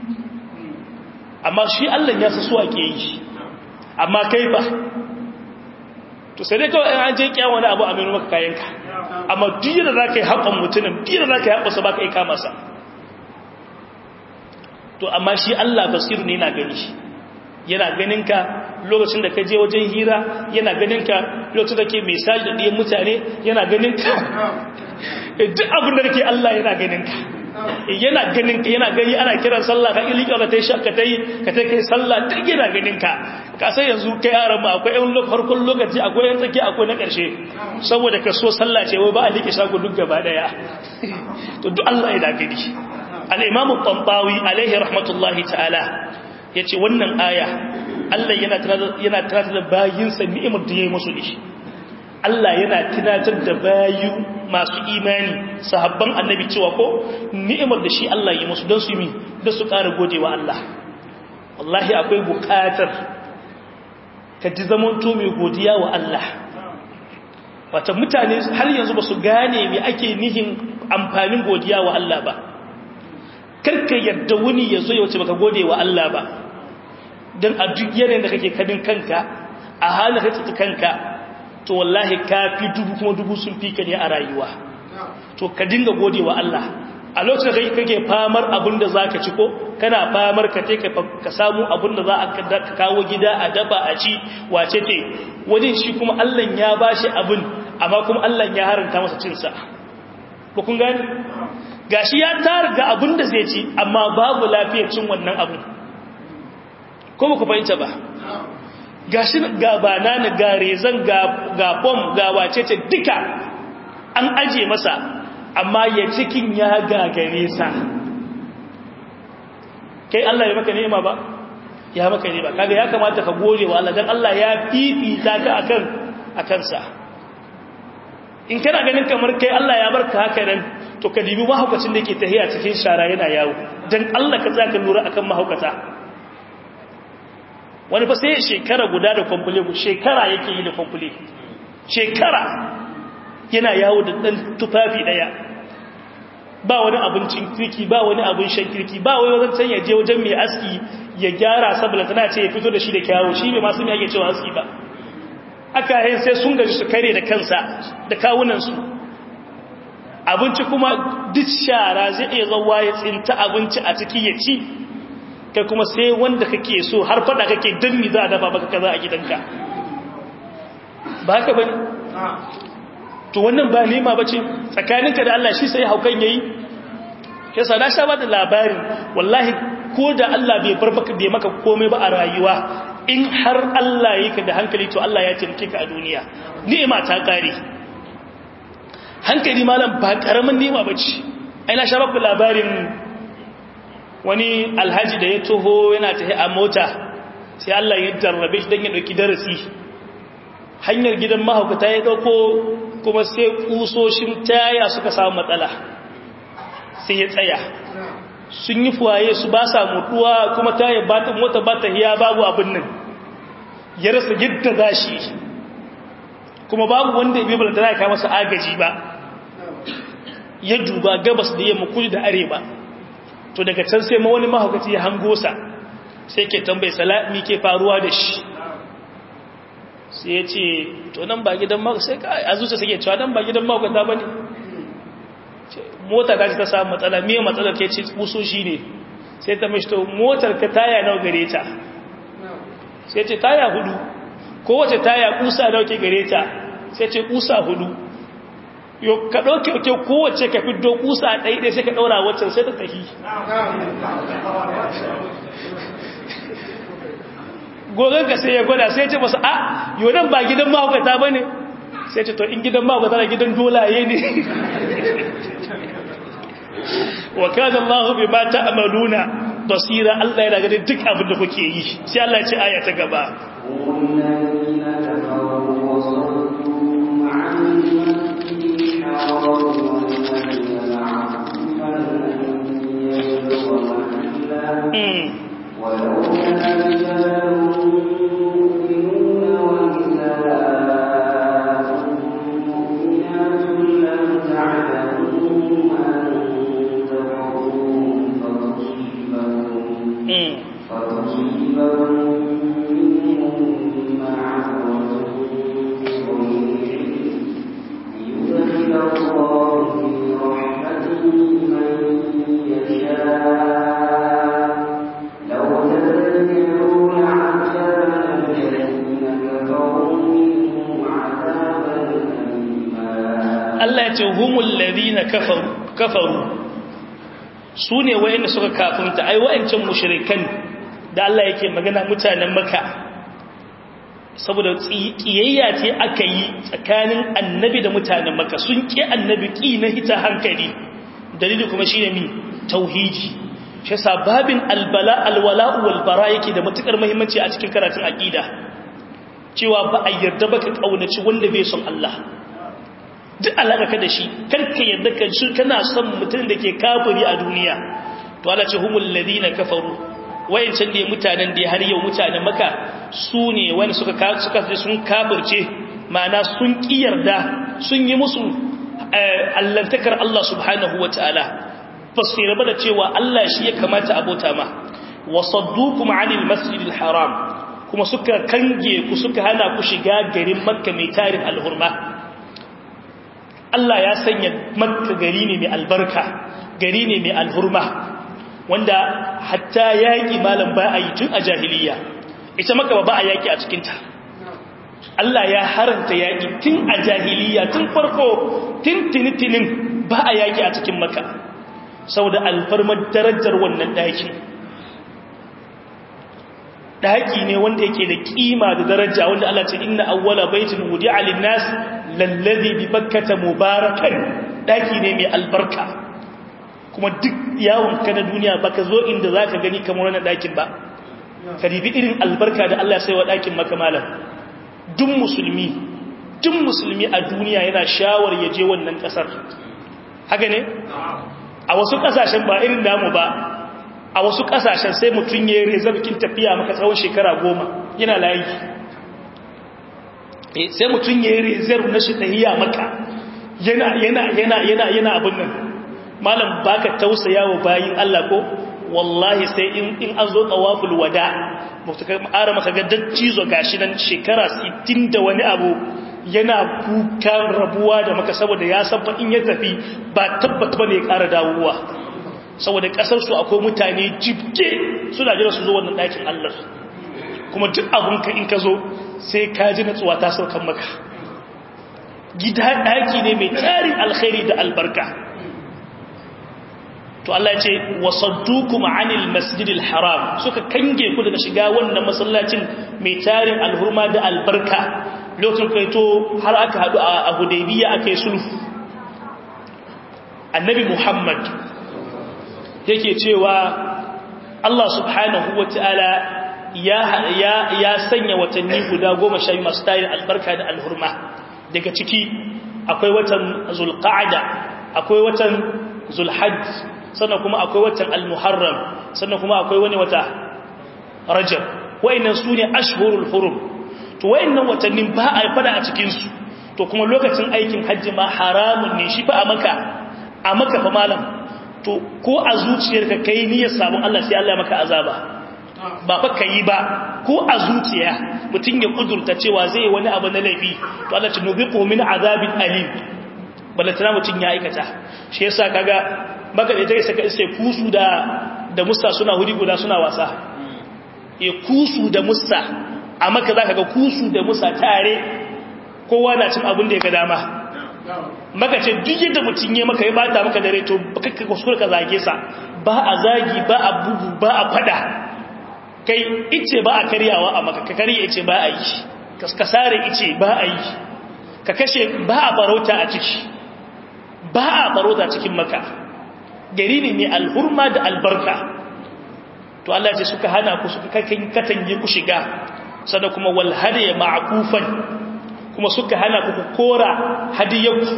amma shi Allah ya sa su ake yi amma kai ba to sai dai kawai an je kyan wani abu a menu maka kayanka amma duk da za ka yi haƙon mutumin duk da za ka yi haƙonsa ba ka yi kamasa to amma shi Allah basiru ne yana gani yana ganin ka lokacin da ka je wajen hira yana ganin ka lokacin da ke mesaj da ɗiyan mutane yana ganin ka duk abin da kake Allah yana ganin ka yana ganin ka yana gani ana kiran sallah ka ilika ka tai shakka tai ka tai kai sallah duk yana ganin ka ka sai yanzu kai yaran ma akwai yan farkon lokaci akwai yan tsaki akwai na karshe saboda ka so sallah ce wai ba a like shago duk gaba daya to duk Allah yana gani al-imam at-tantawi alaihi rahmatullahi ta'ala yace wannan aya Allah yana yana tunatar da bayinsa ni'imar da yayi musu dishi Allah yana tunatar da bayu masu imani sahabban annabi cewa ko ni'imar da shi Allah yi musu don su yi da su ƙara godewa Allah wallahi akwai buƙatar ka ji zamanto mai godiya wa Allah wata mutane har yanzu ba su gane me ake nihin amfanin godiya wa Allah ba karka yadda wuni ya zo ya wuce baka gode wa Allah ba don a duk yanayin da kake kadin kanka a halin kake kanka to wallahi ka fi dubu kuma dubu sun fi ka ne a rayuwa to ka dinga gode wa Allah a lokacin da kake famar abin da za ka ci ko kana famar ka te ka samu abin da za a kawo gida a daba a ci wace te wajen shi kuma Allah ya ba shi abin amma kuma Allah ya haranta masa cinsa ko kun gani gashi ya tara ga abin da zai ci amma babu lafiyar cin wannan abin ko ba ku fahimta ba gashi ga banana ga rezan ga bom ga wacece duka an aje masa amma ya cikin ya gagare sa kai Allah ya maka ni'ima ba ya maka ni'ima kaga ya kamata ka gode wa Allah dan Allah ya fifita ka akan akan sa in kana ganin kamar kai Allah ya barka haka nan to ka dibi mahaukacin da yake tahiya cikin shara yana yawo dan Allah ka tsaka lura akan mahaukata wani fa sai shekara guda da kwamfule shekara yake yi da kwamfule shekara yana yawo da ɗan tufafi ɗaya ba wani abincin kirki ba wani abin shan kirki ba wani wajen can ya je wajen mai aski ya gyara saboda tana ce ya fito da shi da kyawo shi mai masu mai ake cewa aski ba aka yin sai sun gaji su kare da kansa da kawunansu abinci kuma duk shara zai iya zauwa ya tsinta abinci a ciki ya ci kai kuma sai wanda kake so har fada kake don mi za a dafa baka kaza a gidanka ba haka bane to wannan ba nema bace tsakaninka da Allah shi sai haukan yayi yasa na sha bada labarin wallahi ko da Allah bai bar baka bai maka komai ba a rayuwa in har Allah yake da hankali to Allah ya tinke ka a duniya ni'ima ta kare hankali malam ba karamin ni'ima bace ai na sha baka labarin wani alhaji da ya toho yana tafi a mota sai Allah ya jarrabe shi don ya ɗauki darasi hanyar gidan mahaukata ya ɗauko kuma sai ƙusoshin taya suka samu matsala sai ya tsaya sun yi fuwaye su ba sa mutuwa kuma taya ba ta mota ba ta hiya babu abin nan ya rasa yadda za shi kuma babu wanda ya bi bala da za masa agaji ba ya duba gabas da yamma kudu da arewa to daga can sai ma wani mahaukaci ya hango sa sai ke tambayi salami ke faruwa da shi sai ya ce to nan ba gidan mahaukata sai ka a zuciya suke cewa nan ba gidan mahaukata ba ne mota ta ce ta samu matsala miye matsalar ke ce kuso shi ne sai ta mashi to motar ka taya nau gare ta sai ce taya hudu kowace taya kusa nau ke gare ta sai ce kusa hudu yo ka ɗauke ke kowace ka fiddo kusa ɗaiɗai sai ka ɗaura waccan sai ta tafi gogon ka sai ya gwada sai ce masu a yau nan ba gidan mahaukata ba ne sai ce to in gidan mahaukata na gidan dolaye ne wa kana Allahu bima ta'maluna basira Allah yana ganin duk abin da kuke yi sai Allah ya ce aya ta gaba ولولا رجال مؤمنون ونساء مؤمنات لم تعلموهم أن تفرقوهم فتصيبهم فتصيبهم منهم معرة بغير ليدخل الله في رحمته من يشاء لو تذكرون عذاب الذين كفروا منهم عذابا أليما Allah ya ce humul ladina kafaru kafaru su ne wayanda suka kafinta ai wayancan mushrikan da Allah yake magana mutanen Makka saboda kiyayya ce aka yi tsakanin annabi da mutanen Makka sun ki annabi ki na hita hankali dalili kuma shine mi tauhidi shi yasa babin albala alwala wal bara yake da matukar muhimmanci a cikin karatun aqida cewa ba a yarda ba ka kaunaci wanda bai son Allah duk alaka ka da shi karka yarda ka shi kana son mutum da ke kafiri a duniya to Allah ce humul ladina kafaru wayancan da mutanen da har yau mutanen maka su ne wanda suka suka sun kafirce ma'ana sun ki yarda sun yi musu allantakar Allah subhanahu wataala fasira ba da cewa Allah shi ya kamata abota ma wasaddukum anil masjidil haram kuma suka kange ku suka hana ku shiga garin makka mai tarin alhurma Allah ya sanya makka gari ne mai albarka gari ne mai alhurma wanda hatta yaƙi malam ba a yi tun a jahiliya ita makka ba a yaƙi a cikinta Allah ya haranta yaƙi tun a jahiliya tun farko tun tinitinin ba a yaƙi a cikin makka saboda alfarmar darajar wannan ɗaki daki ne wanda yake da kima da daraja wanda Allah ce inna awwala baitin wudi'a lin-nas lallazi bi bakkata mubarakan daki ne mai albarka kuma duk yawon ka na duniya baka zo inda zaka gani kamar wannan dakin ba ka ribi irin albarka da Allah sai wa dakin maka malam duk musulmi duk musulmi a duniya yana shawar ya je wannan kasar haka ne a wasu kasashen ba irin damu ba a wasu kasashen sai mutum ya yi rezarkin tafiya maka tsawon shekara goma yana layi sai mutum ya yi rezar na shi tahiya maka yana yana yana yana yana abin nan malam baka tausaya wa bayin Allah ko wallahi sai in in an zo tawaful wada mutum ara maka ga dattizo gashi nan shekara 60 da wani abu yana kukan rabuwa da maka saboda ya sabba in ya tafi ba tabbata bane ya ƙara dawowa saboda kasar su akwai mutane jibge suna jira su zo wannan ɗakin Allah kuma duk abunka in ka zo sai ka ji natsuwa ta saukan maka gida ɗaki ne mai tarin alkhairi da albarka to Allah ya ce wasaddukum anil masjidil haram suka kange ku daga shiga wannan masallacin mai tarin alhurma da albarka lokacin kai to har aka hadu a Hudaybiya aka yi sulhu annabi Muhammad yake cewa Allah subhanahu wa ta'ala ya, ya, ya sanya watanni guda goma sha masu tayin albarka da alhurma daga ciki akwai watan zulqa'ada akwai watan zulhajj sannan kuma akwai watan almuharram sannan kuma akwai wani wata rajab wayannan su ne ashhurul hurum to wayannan watannin ba a fada a cikinsu to kuma lokacin aikin hajji ma haramun ne shi fa a maka a maka fa malam to ko a zuciyarka kai niyyar sabon Allah sai Allah ya maka azaba ba fa kai ba ko a zuciya mutun ya kudurta cewa zai yi wani abu na laifi to Allah ya nubiqu min azabin alim balantana mutun ya aikata shi yasa kaga baka da take saka sai kusu da da musa suna huri guda suna wasa e kusu da musa a maka zaka ga kusu da musa tare kowa na cin abin da ya ga dama maka ce duk yadda mutum ya maka ya bata maka dare to baka ka kuskure ka zage sa ba a zagi ba a bugu ba a fada kai ice ba a karyawa a maka ka karye ice ba a yi ka sare ice ba a yi ka kashe ba a barauta a ciki ba a barauta cikin maka gari ne mai alhurma da albarka to Allah ce suka hana ku suka katange ku shiga sada kuma wal hadiya ma'kufan kuma suka hana ku kora hadiyanku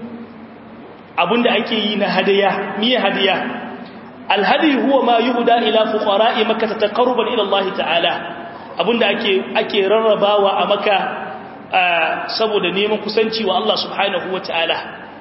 abinda ake yi na hadiya miye hadiya alhadi huwa ma yuhda ila fuqara'i makkah taqarruban ila Allah ta'ala abinda ake ake rarrabawa a makka saboda neman kusanci wa Allah subhanahu ta'ala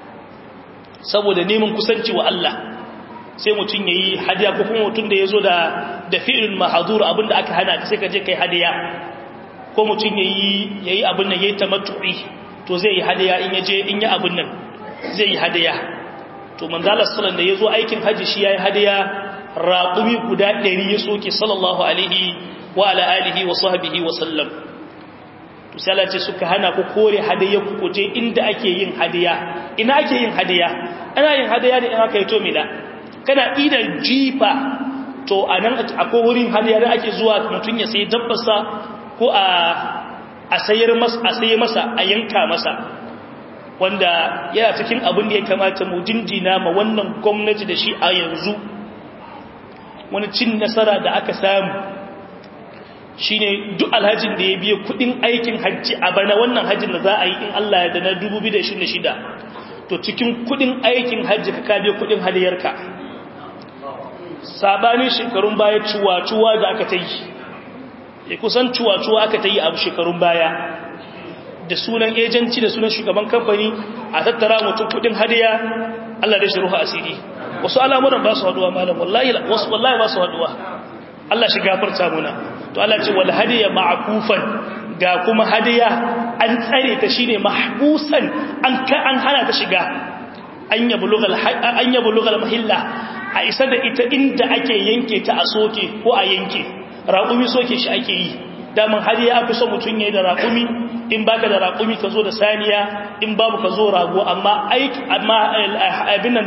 saboda neman kusanci wa Allah sai mutum yayi hadiya ko kuma mutum da yazo da da fi'il mahzur abinda aka hana sai ka je kai hadiya ko mutum yayi yayi abin nan yayi tamattu'i to zai yi hadiya in yaje in yi abin nan zai yi hadiya to manzalar sallan da yazo aikin haji shi yayi hadiya raqumi guda 100 ya soke sallallahu alaihi wa ala alihi wa sahbihi wa sallam to sai Allah ce suka hana ku kore hadaya ku kuje inda ake yin hadiya ina ake yin hadiya ana yin hadiya ne in aka yi to mina kana ida jifa to anan akwai wurin hadiya da ake zuwa mutun ya sai dabbarsa ko a a sayar masa a saye masa a yanka masa wanda yana cikin abin da ya kamata mu dindina ma wannan gwamnati da shi a yanzu wani cin nasara da aka samu shine duk alhajin da ya biya kudin aikin hajji a bana wannan hajjin da za a yi in Allah ya da na 2026 to cikin kudin aikin hajji ka ka biya kudin hadiyarka sabanin shekarun baya cuwa-cuwa da aka ta yi ya kusan cuwa-cuwa aka ta yi abu shekarun baya da sunan ejanci da sunan shugaban kamfani a tattara mutum kudin hadiya Allah da shi ruhu asiri wasu al'amuran ba su haduwa malam wallahi wasu wallahi ba su haduwa Allah shi gafarta muna to Allah ce wal hadiya ma'kufan ga kuma hadiya an tsare ta shine mahbusan an ka an hana ta shiga an yablughal an yablughal mahilla a isa da ita inda ake yanke ta a soke ko a yanke raƙumi soke shi ake yi daman hadiya an fi son mutum yayi da raƙumi in baka da raƙumi ka zo da saniya in babu ka zo rago amma aiki amma abinan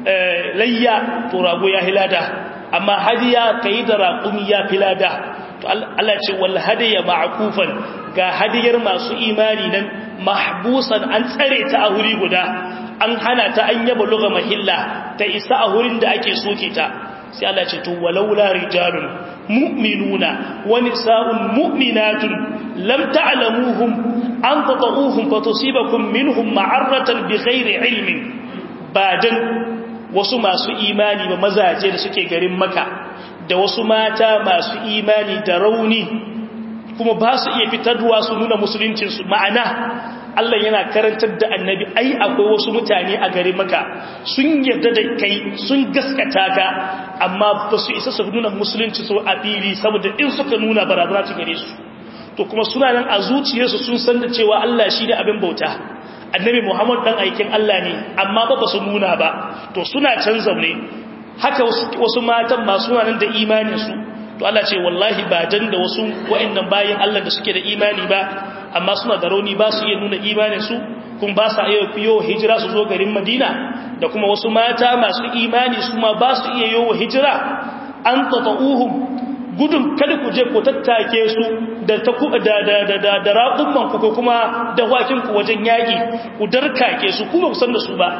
layya to rago ya hilada amma hadiya ka yi da raƙumi ya filada to Allah ce wal hadiya ma'kufan ga hadiyar masu imani nan mahbusan an tsare ta a wuri guda an hana ta an yaba luga mahilla ta isa a wurin da ake soke ta sai Allah ce to walaula rijalun mu'minuna wa nisa'un mu'minatun lam ta'lamuhum an tata'uhum fatusibakum minhum ma'arratan bighairi ilmin badan wasu masu imani ba mazaje da suke garin maka da wasu mata masu imani da rauni kuma ba su iya fitarwa su nuna musuluncinsu ma'ana Allah yana karantar da annabi ai akwai wasu mutane a garin maka sun yarda da kai sun gaskata ka amma ba su isa su nuna musulunci su a fili saboda in suka nuna barazana ta gare su to kuma suna nan a zuciyarsu sun san da cewa Allah shi ne abin bauta annabi Muhammad dan aikin Allah ne amma ba ba su nuna ba to suna can zaune haka wasu matan ma suna nan da imanin su to Allah ce wallahi ba dan da wasu wa'annan bayin Allah da suke da imani ba amma suna da rauni ba su iya nuna imanin su kun ba sa iya fiyo hijira su zo garin Madina da kuma wasu mata masu imani su ma ba su iya yowa hijira an tata'uhum gudun kada ku je ku tattake su da ta da da da da, da raƙumman ku ko kuma da wakin ku wajen yaki ku darkake su kuma ku san da su ba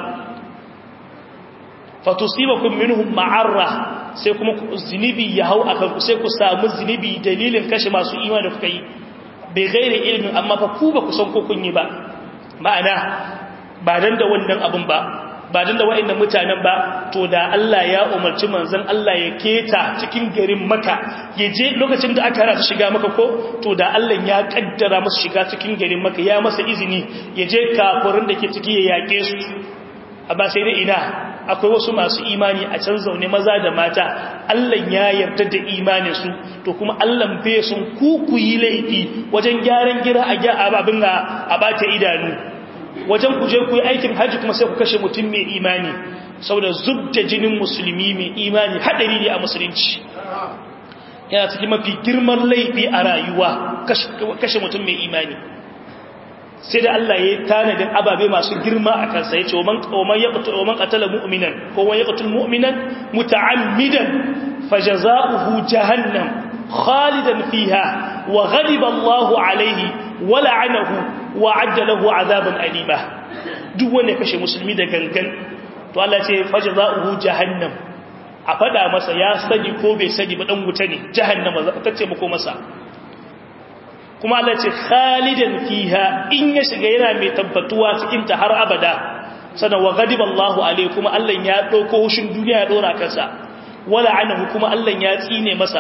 fatusibakum minhum ma'arra sai kuma zinibi ya hau akan ku sai ku samu zinibi dalilin kashe masu imani da kuka yi bai gaire ilimin amma fa ku ba ku san ko kun yi ba ma'ana ba dan da wannan abun ba ba dan da wa'annan mutanen ba to da Allah ya umarci manzon Allah ya keta cikin garin Makka ya je lokacin da aka hana su shiga Makka ko to da Allah ya kaddara musu shiga cikin garin Makka ya masa izini ya je kafirin da ke ciki ya yake su amma sai dai ina akwai wasu masu imani a can zaune maza da mata Allah ya yarda da imaninsu to kuma Allah bai sun ku ku yi laifi wajen gyaran gira a gya ababin a bata idanu wajen ku je ku yi aikin haji kuma sai ku kashe mutum mai imani saboda zubda jinin musulmi mai imani hadari ne a musulunci yana cikin mafi girman laifi a rayuwa kashe mutum mai imani sai da Allah ya yi tanadin ababe masu girma a kansa ya ce wa man qatala mu'minan ko man yaqtul mu'minan muta'ammidan fajaza'uhu jahannam khalidan fiha wa ghadiba Allahu alayhi wa la'anahu wa 'adda lahu 'adaban alima duk wanda kashe musulmi da gangan to Allah ce fajaza'uhu jahannam a fada masa ya sani ko bai sani ba dan wuta ne jahannama ta ce mako masa kuma Allah ce khalidan fiha in ya shiga yana mai tabbatuwa cikin ta har abada sana wa ghadiba Allahu alaihi kuma Allah ya dauko hushin duniya ya dora kansa wala anahu kuma Allah ya tsine masa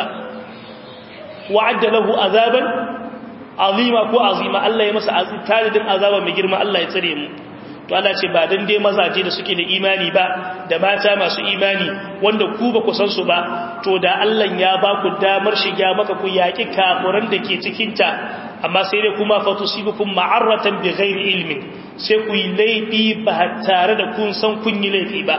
wa'adda lahu azaban azima ko azima Allah ya masa azabin azaba mai girma Allah ya tsare mu to Allah ce ba dan dai mazaje da suke da imani ba da mata masu imani wanda ku ba ku san su ba to da Allah ya ba ku damar shiga maka ku yaki kafuran da ke cikin ta amma sai dai kuma fatusibukum ma'arratan bighairi ilmin sai ku yi laifi ba tare da kun san kun yi laifi ba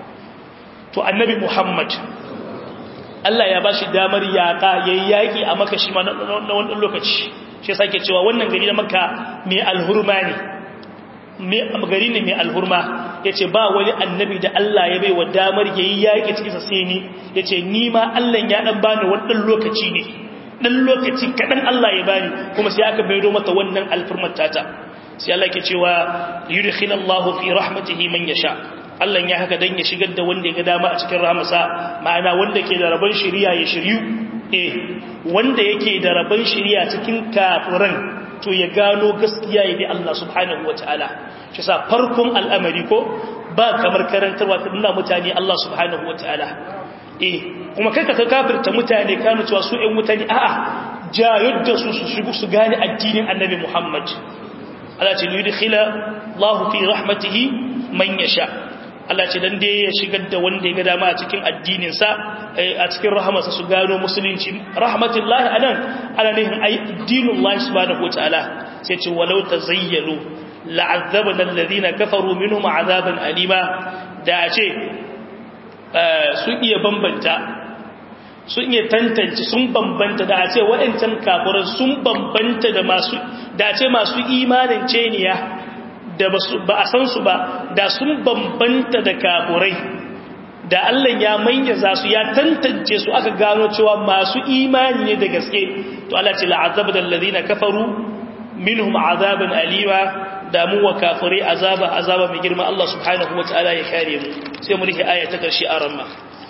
to annabi Muhammad Allah ya bashi damar yaka yayi yaki a maka shi ma na wannan lokaci shi sake cewa wannan gari na makka mai alhurma ne gari ne mai alhurma ya ce ba wani annabi da Allah ya bai wa damar ya yi yaƙi cikinsa sai ni ya ce ni ma Allah ya ɗan bani wani lokaci ne ɗan lokaci kaɗan Allah ya bani kuma sai aka maido mata wannan alfurmar tata sai Allah ke cewa yudkhil Allah fi rahmatihi man yasha Allah ya haka dan ya shigar da wanda ya ga dama a cikin rahmasa ma'ana wanda ke da rabon shari'a ya shiryu eh wanda yake da rabon shari'a cikin kafiran to ya gano gaskiya ya bi Allah subhanahu wataala shi sa farkon al'amari ko ba kamar karantarwa ta nuna mutane Allah subhanahu wataala eh kuma kai ka kafirta mutane kanu cewa su ɗan mutane a'a jayar da su su shigo su gane addinin annabi Muhammad Allah ce yudkhila Allah fi rahmatihi man yasha Allah ce dan dai ya shigar da wanda ya ga dama a cikin addinin sa a cikin rahamarsa su gano musulunci rahmatullahi anan ana nihin ai dinullahi subhanahu wataala sai ce walau tazayyalu la'azzabna alladhina kafaru minhum azaban alima da ce sun iya bambanta sun iya tantance sun bambanta da a ce waɗancan kafiran sun bambanta da masu da a ce masu imanin ceniya da ba a san su ba da sun bambanta da kafirai da Allah ya manyaza su ya tantance su aka gano cewa masu imani ne da gaske to Allah ce la'azaba da alladhina kafaru minhum azaban alima da mu wa kafirai azaba azaba mai girma Allah subhanahu wataala ya kare mu sai mu rike aya ta karshe a ramma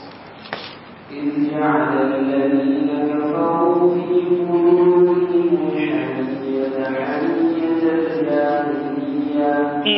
إذ جعل الذين كفروا في قلوبهم الحمية حمية الجاهلية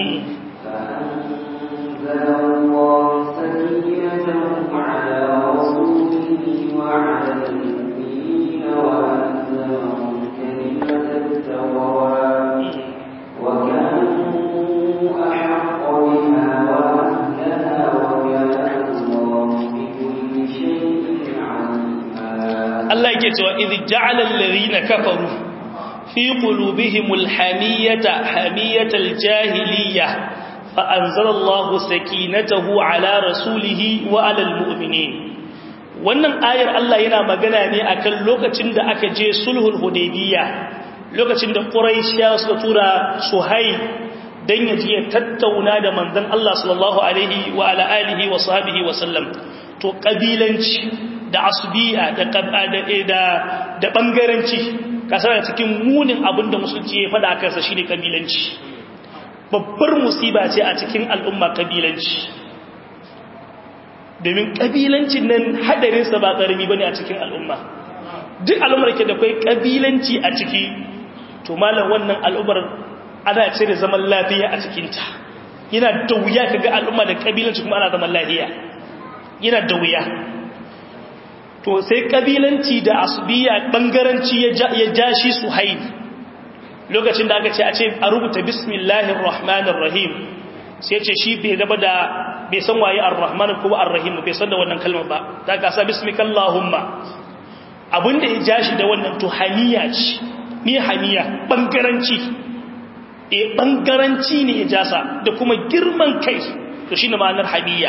فأنزل الله سكينته على رسوله وعلى المؤمنين وأنزلهم كلمة التقوى وكانوا أحق بها وأهلها وكان الله بكل شيء عليما Allah yake cewa idh ja'ala alladhina kafaru fi qulubihimul hamiyata hamiyatal jahiliyya fa anzalallahu sakinatahu ala rasulihi wa alal mu'minin wannan ayar Allah yana magana ne akan lokacin da aka je sulhul hudaybiyya lokacin da quraishiya suka tura suhayl dan yaji ya tattauna da manzon Allah sallallahu alaihi wa ala alihi wa sahbihi wa sallam to kabilanci da asubiya da da da bangaranci kasar cikin munin abinda musulci ya fada kansa shine kabilanci babbar musiba ce a cikin al'umma kabilanci domin kabilancin nan hadarin sa ba karami bane a cikin al'umma duk al'ummar ke da kai kabilanci a ciki to malam wannan al'ummar ana cire zaman lafiya a cikin ta yana da wuya kaga al'umma da kabilanci kuma ana zaman lafiya yana da wuya to sai kabilanci da asubiya bangaranci ya ja shi su haini lokacin da aka ce a ce a rubuta bismillahir rahmanir rahim sai ce shi bai gaba da bai san waye ar-rahman ko ar-rahim bai san da wannan kalmar ba ta ka sa bismikallahumma abinda ya ja shi da wannan to haniya ce ni haniya bangaranci eh bangaranci ne ya jasa da kuma girman kai to shine ma'anar haniya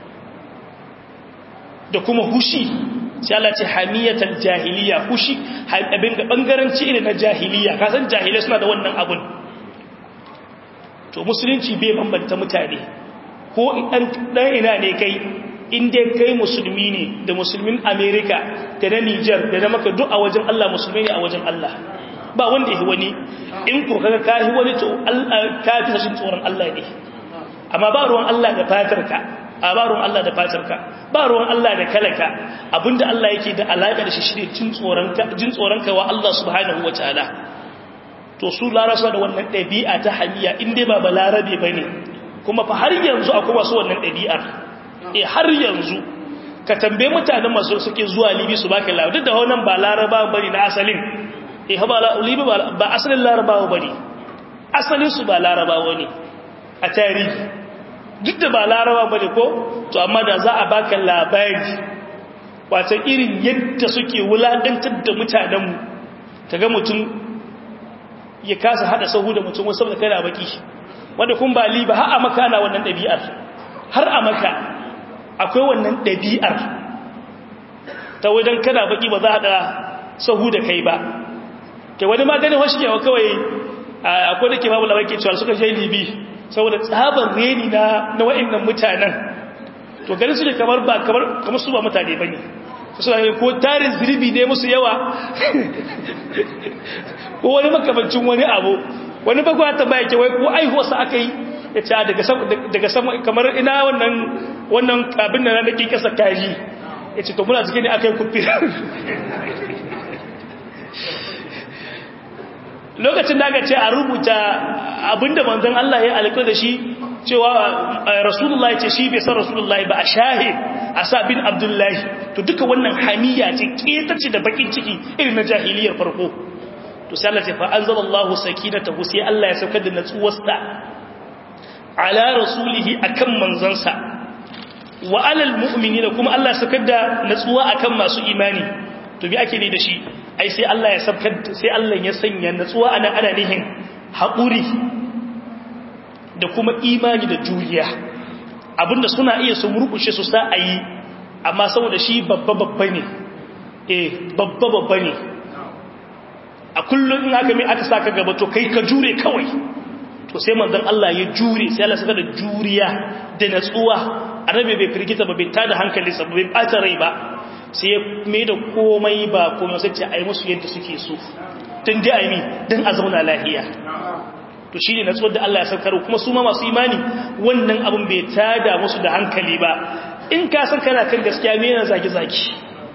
da kuma hushi sai Allah ce hamiyatal jahiliya hushi abin da bangaranci irin na jahiliya ka san jahilai suna da wannan abun to musulunci bai bambanta mutane ko dan dan ina ne kai in dai kai musulmi ne da musulmin America da na Niger da na maka duk a wajen Allah musulmi ne a wajen Allah ba wanda yake wani in ko kaga kai wani to Allah ka fi shin tsoron Allah ne amma ba ruwan Allah da fatarka a ba ruwan Allah da fatarka ba ruwan Allah da kalaka abinda Allah yake da alaƙa da shi shi ne jin tsoronka wa Allah subhanahu wa ta'ala to su larasa da wannan ɗabi'a ta hanyya inda ba ba larabe ba ne kuma fa har yanzu akwai wasu wannan ɗabi'ar e har yanzu ka tambaye mutanen masu suke zuwa libi su baka labar duk da wannan ba laraba ba ne na asalin e ha ba libi ba asalin larabawa ba ne asalin su ba larabawa ne a tarihi duk da ba laraba ba ne ko to amma da za a baka labari wata irin yadda suke wulaɗantar da mutanenmu ta ga mutum ya kasa haɗa sahu da mutum wasu da kada baki wanda kun ba liba har a maka na wannan ɗabi'ar har a maka akwai wannan ɗabi'ar ta wajen kada baki ba za a haɗa sahu da kai ba ke wani maganin wasu kewa kawai akwai da ke babu labar ke cewa suka je libi saboda tsaban reni na na wa'annan mutanen to ganin su ne kamar ba kamar su ba mutane ba ne su suna ko tarin zirbi ne musu yawa ko wani makamancin wani abu wani bagwa ta baya ke wai ko aihuwarsa aka yi ya ce daga sama kamar ina wannan wannan abin da na nake kasa kaji ya ce to muna cikin ne aka yi kufi lokacin da aka ce a rubuta abinda manzon Allah ya alƙa da shi cewa rasulullahi ce shi bai san rasulullahi ba a shahe a sa bin abdullahi to duka wannan hamiya ce ƙetace da bakin ciki irin na jahiliyar farko to sai Allah ce fa anzalallahu sakinatahu sai Allah ya saukar da natsuwarsa ala rasulihi akan manzansa wa alal mu'minina kuma Allah ya saukar da natsuwa akan masu imani to bi ake ne da shi ai sai Allah ya saukar sai Allah ya sanya natsuwa ana ana nihin haƙuri da kuma imani da juriya abinda suna iya su murkushe su sa a yi amma saboda shi babba babba ne eh babba babba ne a kullum in aka mai aka saka gaba to kai ka jure kawai to sai manzon Allah ya jure sai Allah saka da juriya da natsuwa annabi bai firgita ba bai tada hankalinsa ba bai bata rai ba sai ya mai da komai ba komai sai ce ai musu yadda suke so tun da ai mi dan a zauna lafiya to shi ne natsuwar da Allah ya saukar kuma su ma masu imani wannan abin bai tada musu da hankali ba in ka san kana kan gaskiya me yana zaki-zaki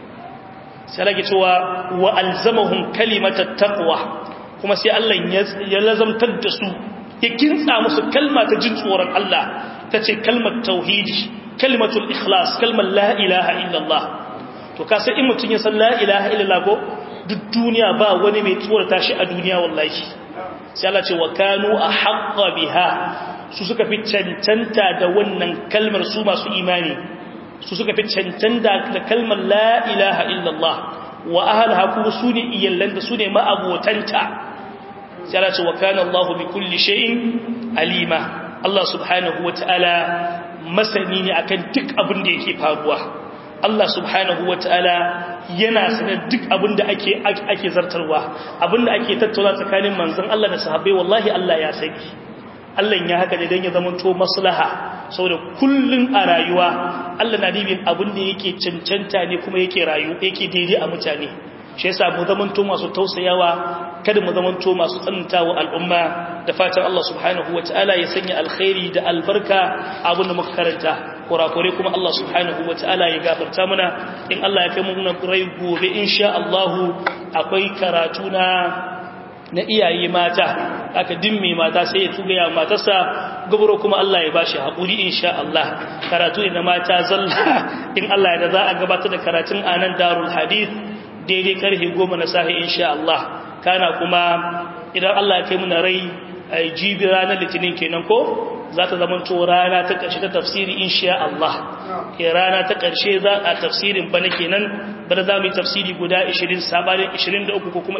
sai lage cewa wa alzamahum kalimatat taqwa kuma sai Allah ya lazamtar da su ya kintsa musu kalma ta jin tsoron Allah ta ce kalmar tauhidi kalmatul ikhlas kalmar la ilaha illallah to ka san in mutun ya san la ilaha illallah ko duk duniya ba wani mai tsorata shi a duniya wallahi sai Allah ce wa kanu a haƙa biha su suka fi cancanta da wannan kalmar su masu imani su suka fi cancanta da kalmar la ilaha illallah wa ahalaha kuma su ne iyallan da su ne ma'abotanta sai Allah ce wa kana Allah bi kulli shay'in alima Allah subhanahu wa ta'ala masani ne akan duk abin da yake faruwa Allah subhanahu wa ta'ala yana sanar duk abin da ake ake zartarwa abin da ake tattauna tsakanin manzon Allah da sahabbai wallahi Allah ya sani Allah ya haka ne don ya zama to maslaha saboda kullun a rayuwa Allah na dibin abin da yake cancanta ne kuma yake rayu yake daidai a mutane shi yasa mu zaman to masu tausayawa kada mu zaman to masu tsanantawa al'umma da fatan Allah subhanahu wataala ya sanya alkhairi da albarka abin da muka karanta kurakure kuma Allah subhanahu wa ta'ala ya gafarta mana in Allah ya kai mu rai gobe insha Allah akwai karatu na na iyaye mata aka dimme mata sai ya tuga ya matarsa gubro kuma Allah ya bashi hakuri insha Allah karatu ne na mata zalla in Allah ya da za a gabatar da karatun anan darul hadith daidai karfe 10 na sahi insha Allah kana kuma idan Allah ya kai mu rai jibi ranar litinin kenan ko za ta zama to rana ta ƙarshe ta tafsiri insha Allah ke rana ta ƙarshe za a tafsirin bana kenan bana za mu yi tafsiri guda 20 sabanin 23 ko kuma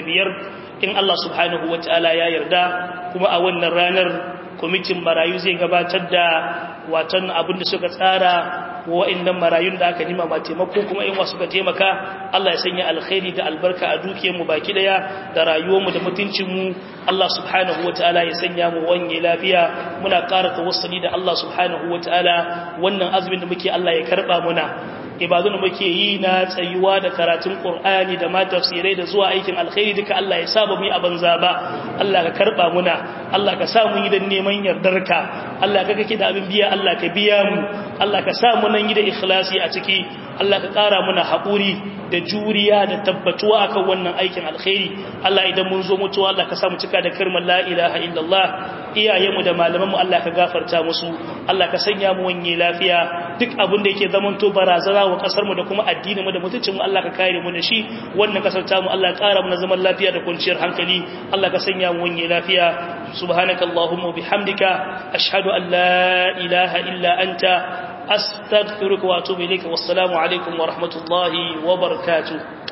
25 in Allah subhanahu wa ta'ala ya yarda kuma a wannan ranar kwamitin marayu zai gabatar da watan abin da suka tsara wa'annan marayun da aka nima ba taimako kuma in wasu ka taimaka Allah ya sanya alkhairi da albarka a dukiyarmu baki daya da rayuwarmu da mutuncinmu Allah subhanahu wataala ya sanya mu wanye lafiya muna ƙara tawassuli da Allah subhanahu wataala wannan azumin da muke Allah ya karba muna ibadun da muke yi na tsayuwa da karatun Qur'ani da ma tafsirai da zuwa aikin alkhairi duka Allah ya saba mu yi a banza ba Allah ka karba muna Allah ka sa mu yi da neman yardarka Allah ka kake da abin biya Allah ka biya mu Allah ka sa mu nan yi da ikhlasi a ciki Allah ka ƙara muna haƙuri da juriya da tabbatuwa akan wannan aikin alkhairi Allah idan mun zo mutuwa Allah ka sa mu cika da kalmar la ilaha illallah iyayenmu da malamanmu Allah ka gafarta musu Allah ka sanya mu wanye lafiya duk abin da yake zaman to barazana wa kasar mu da kuma addinin mu da mutuncin mu Allah ka kare mu da shi wannan kasar ta mu Allah ya ƙara mu zaman lafiya da kwanciyar hankali Allah ka sanya mu wanye lafiya subhanakallahumma bihamdika ashhadu an la ilaha illa anta أستغفرك وأتوب إليك والسلام عليكم ورحمة الله وبركاته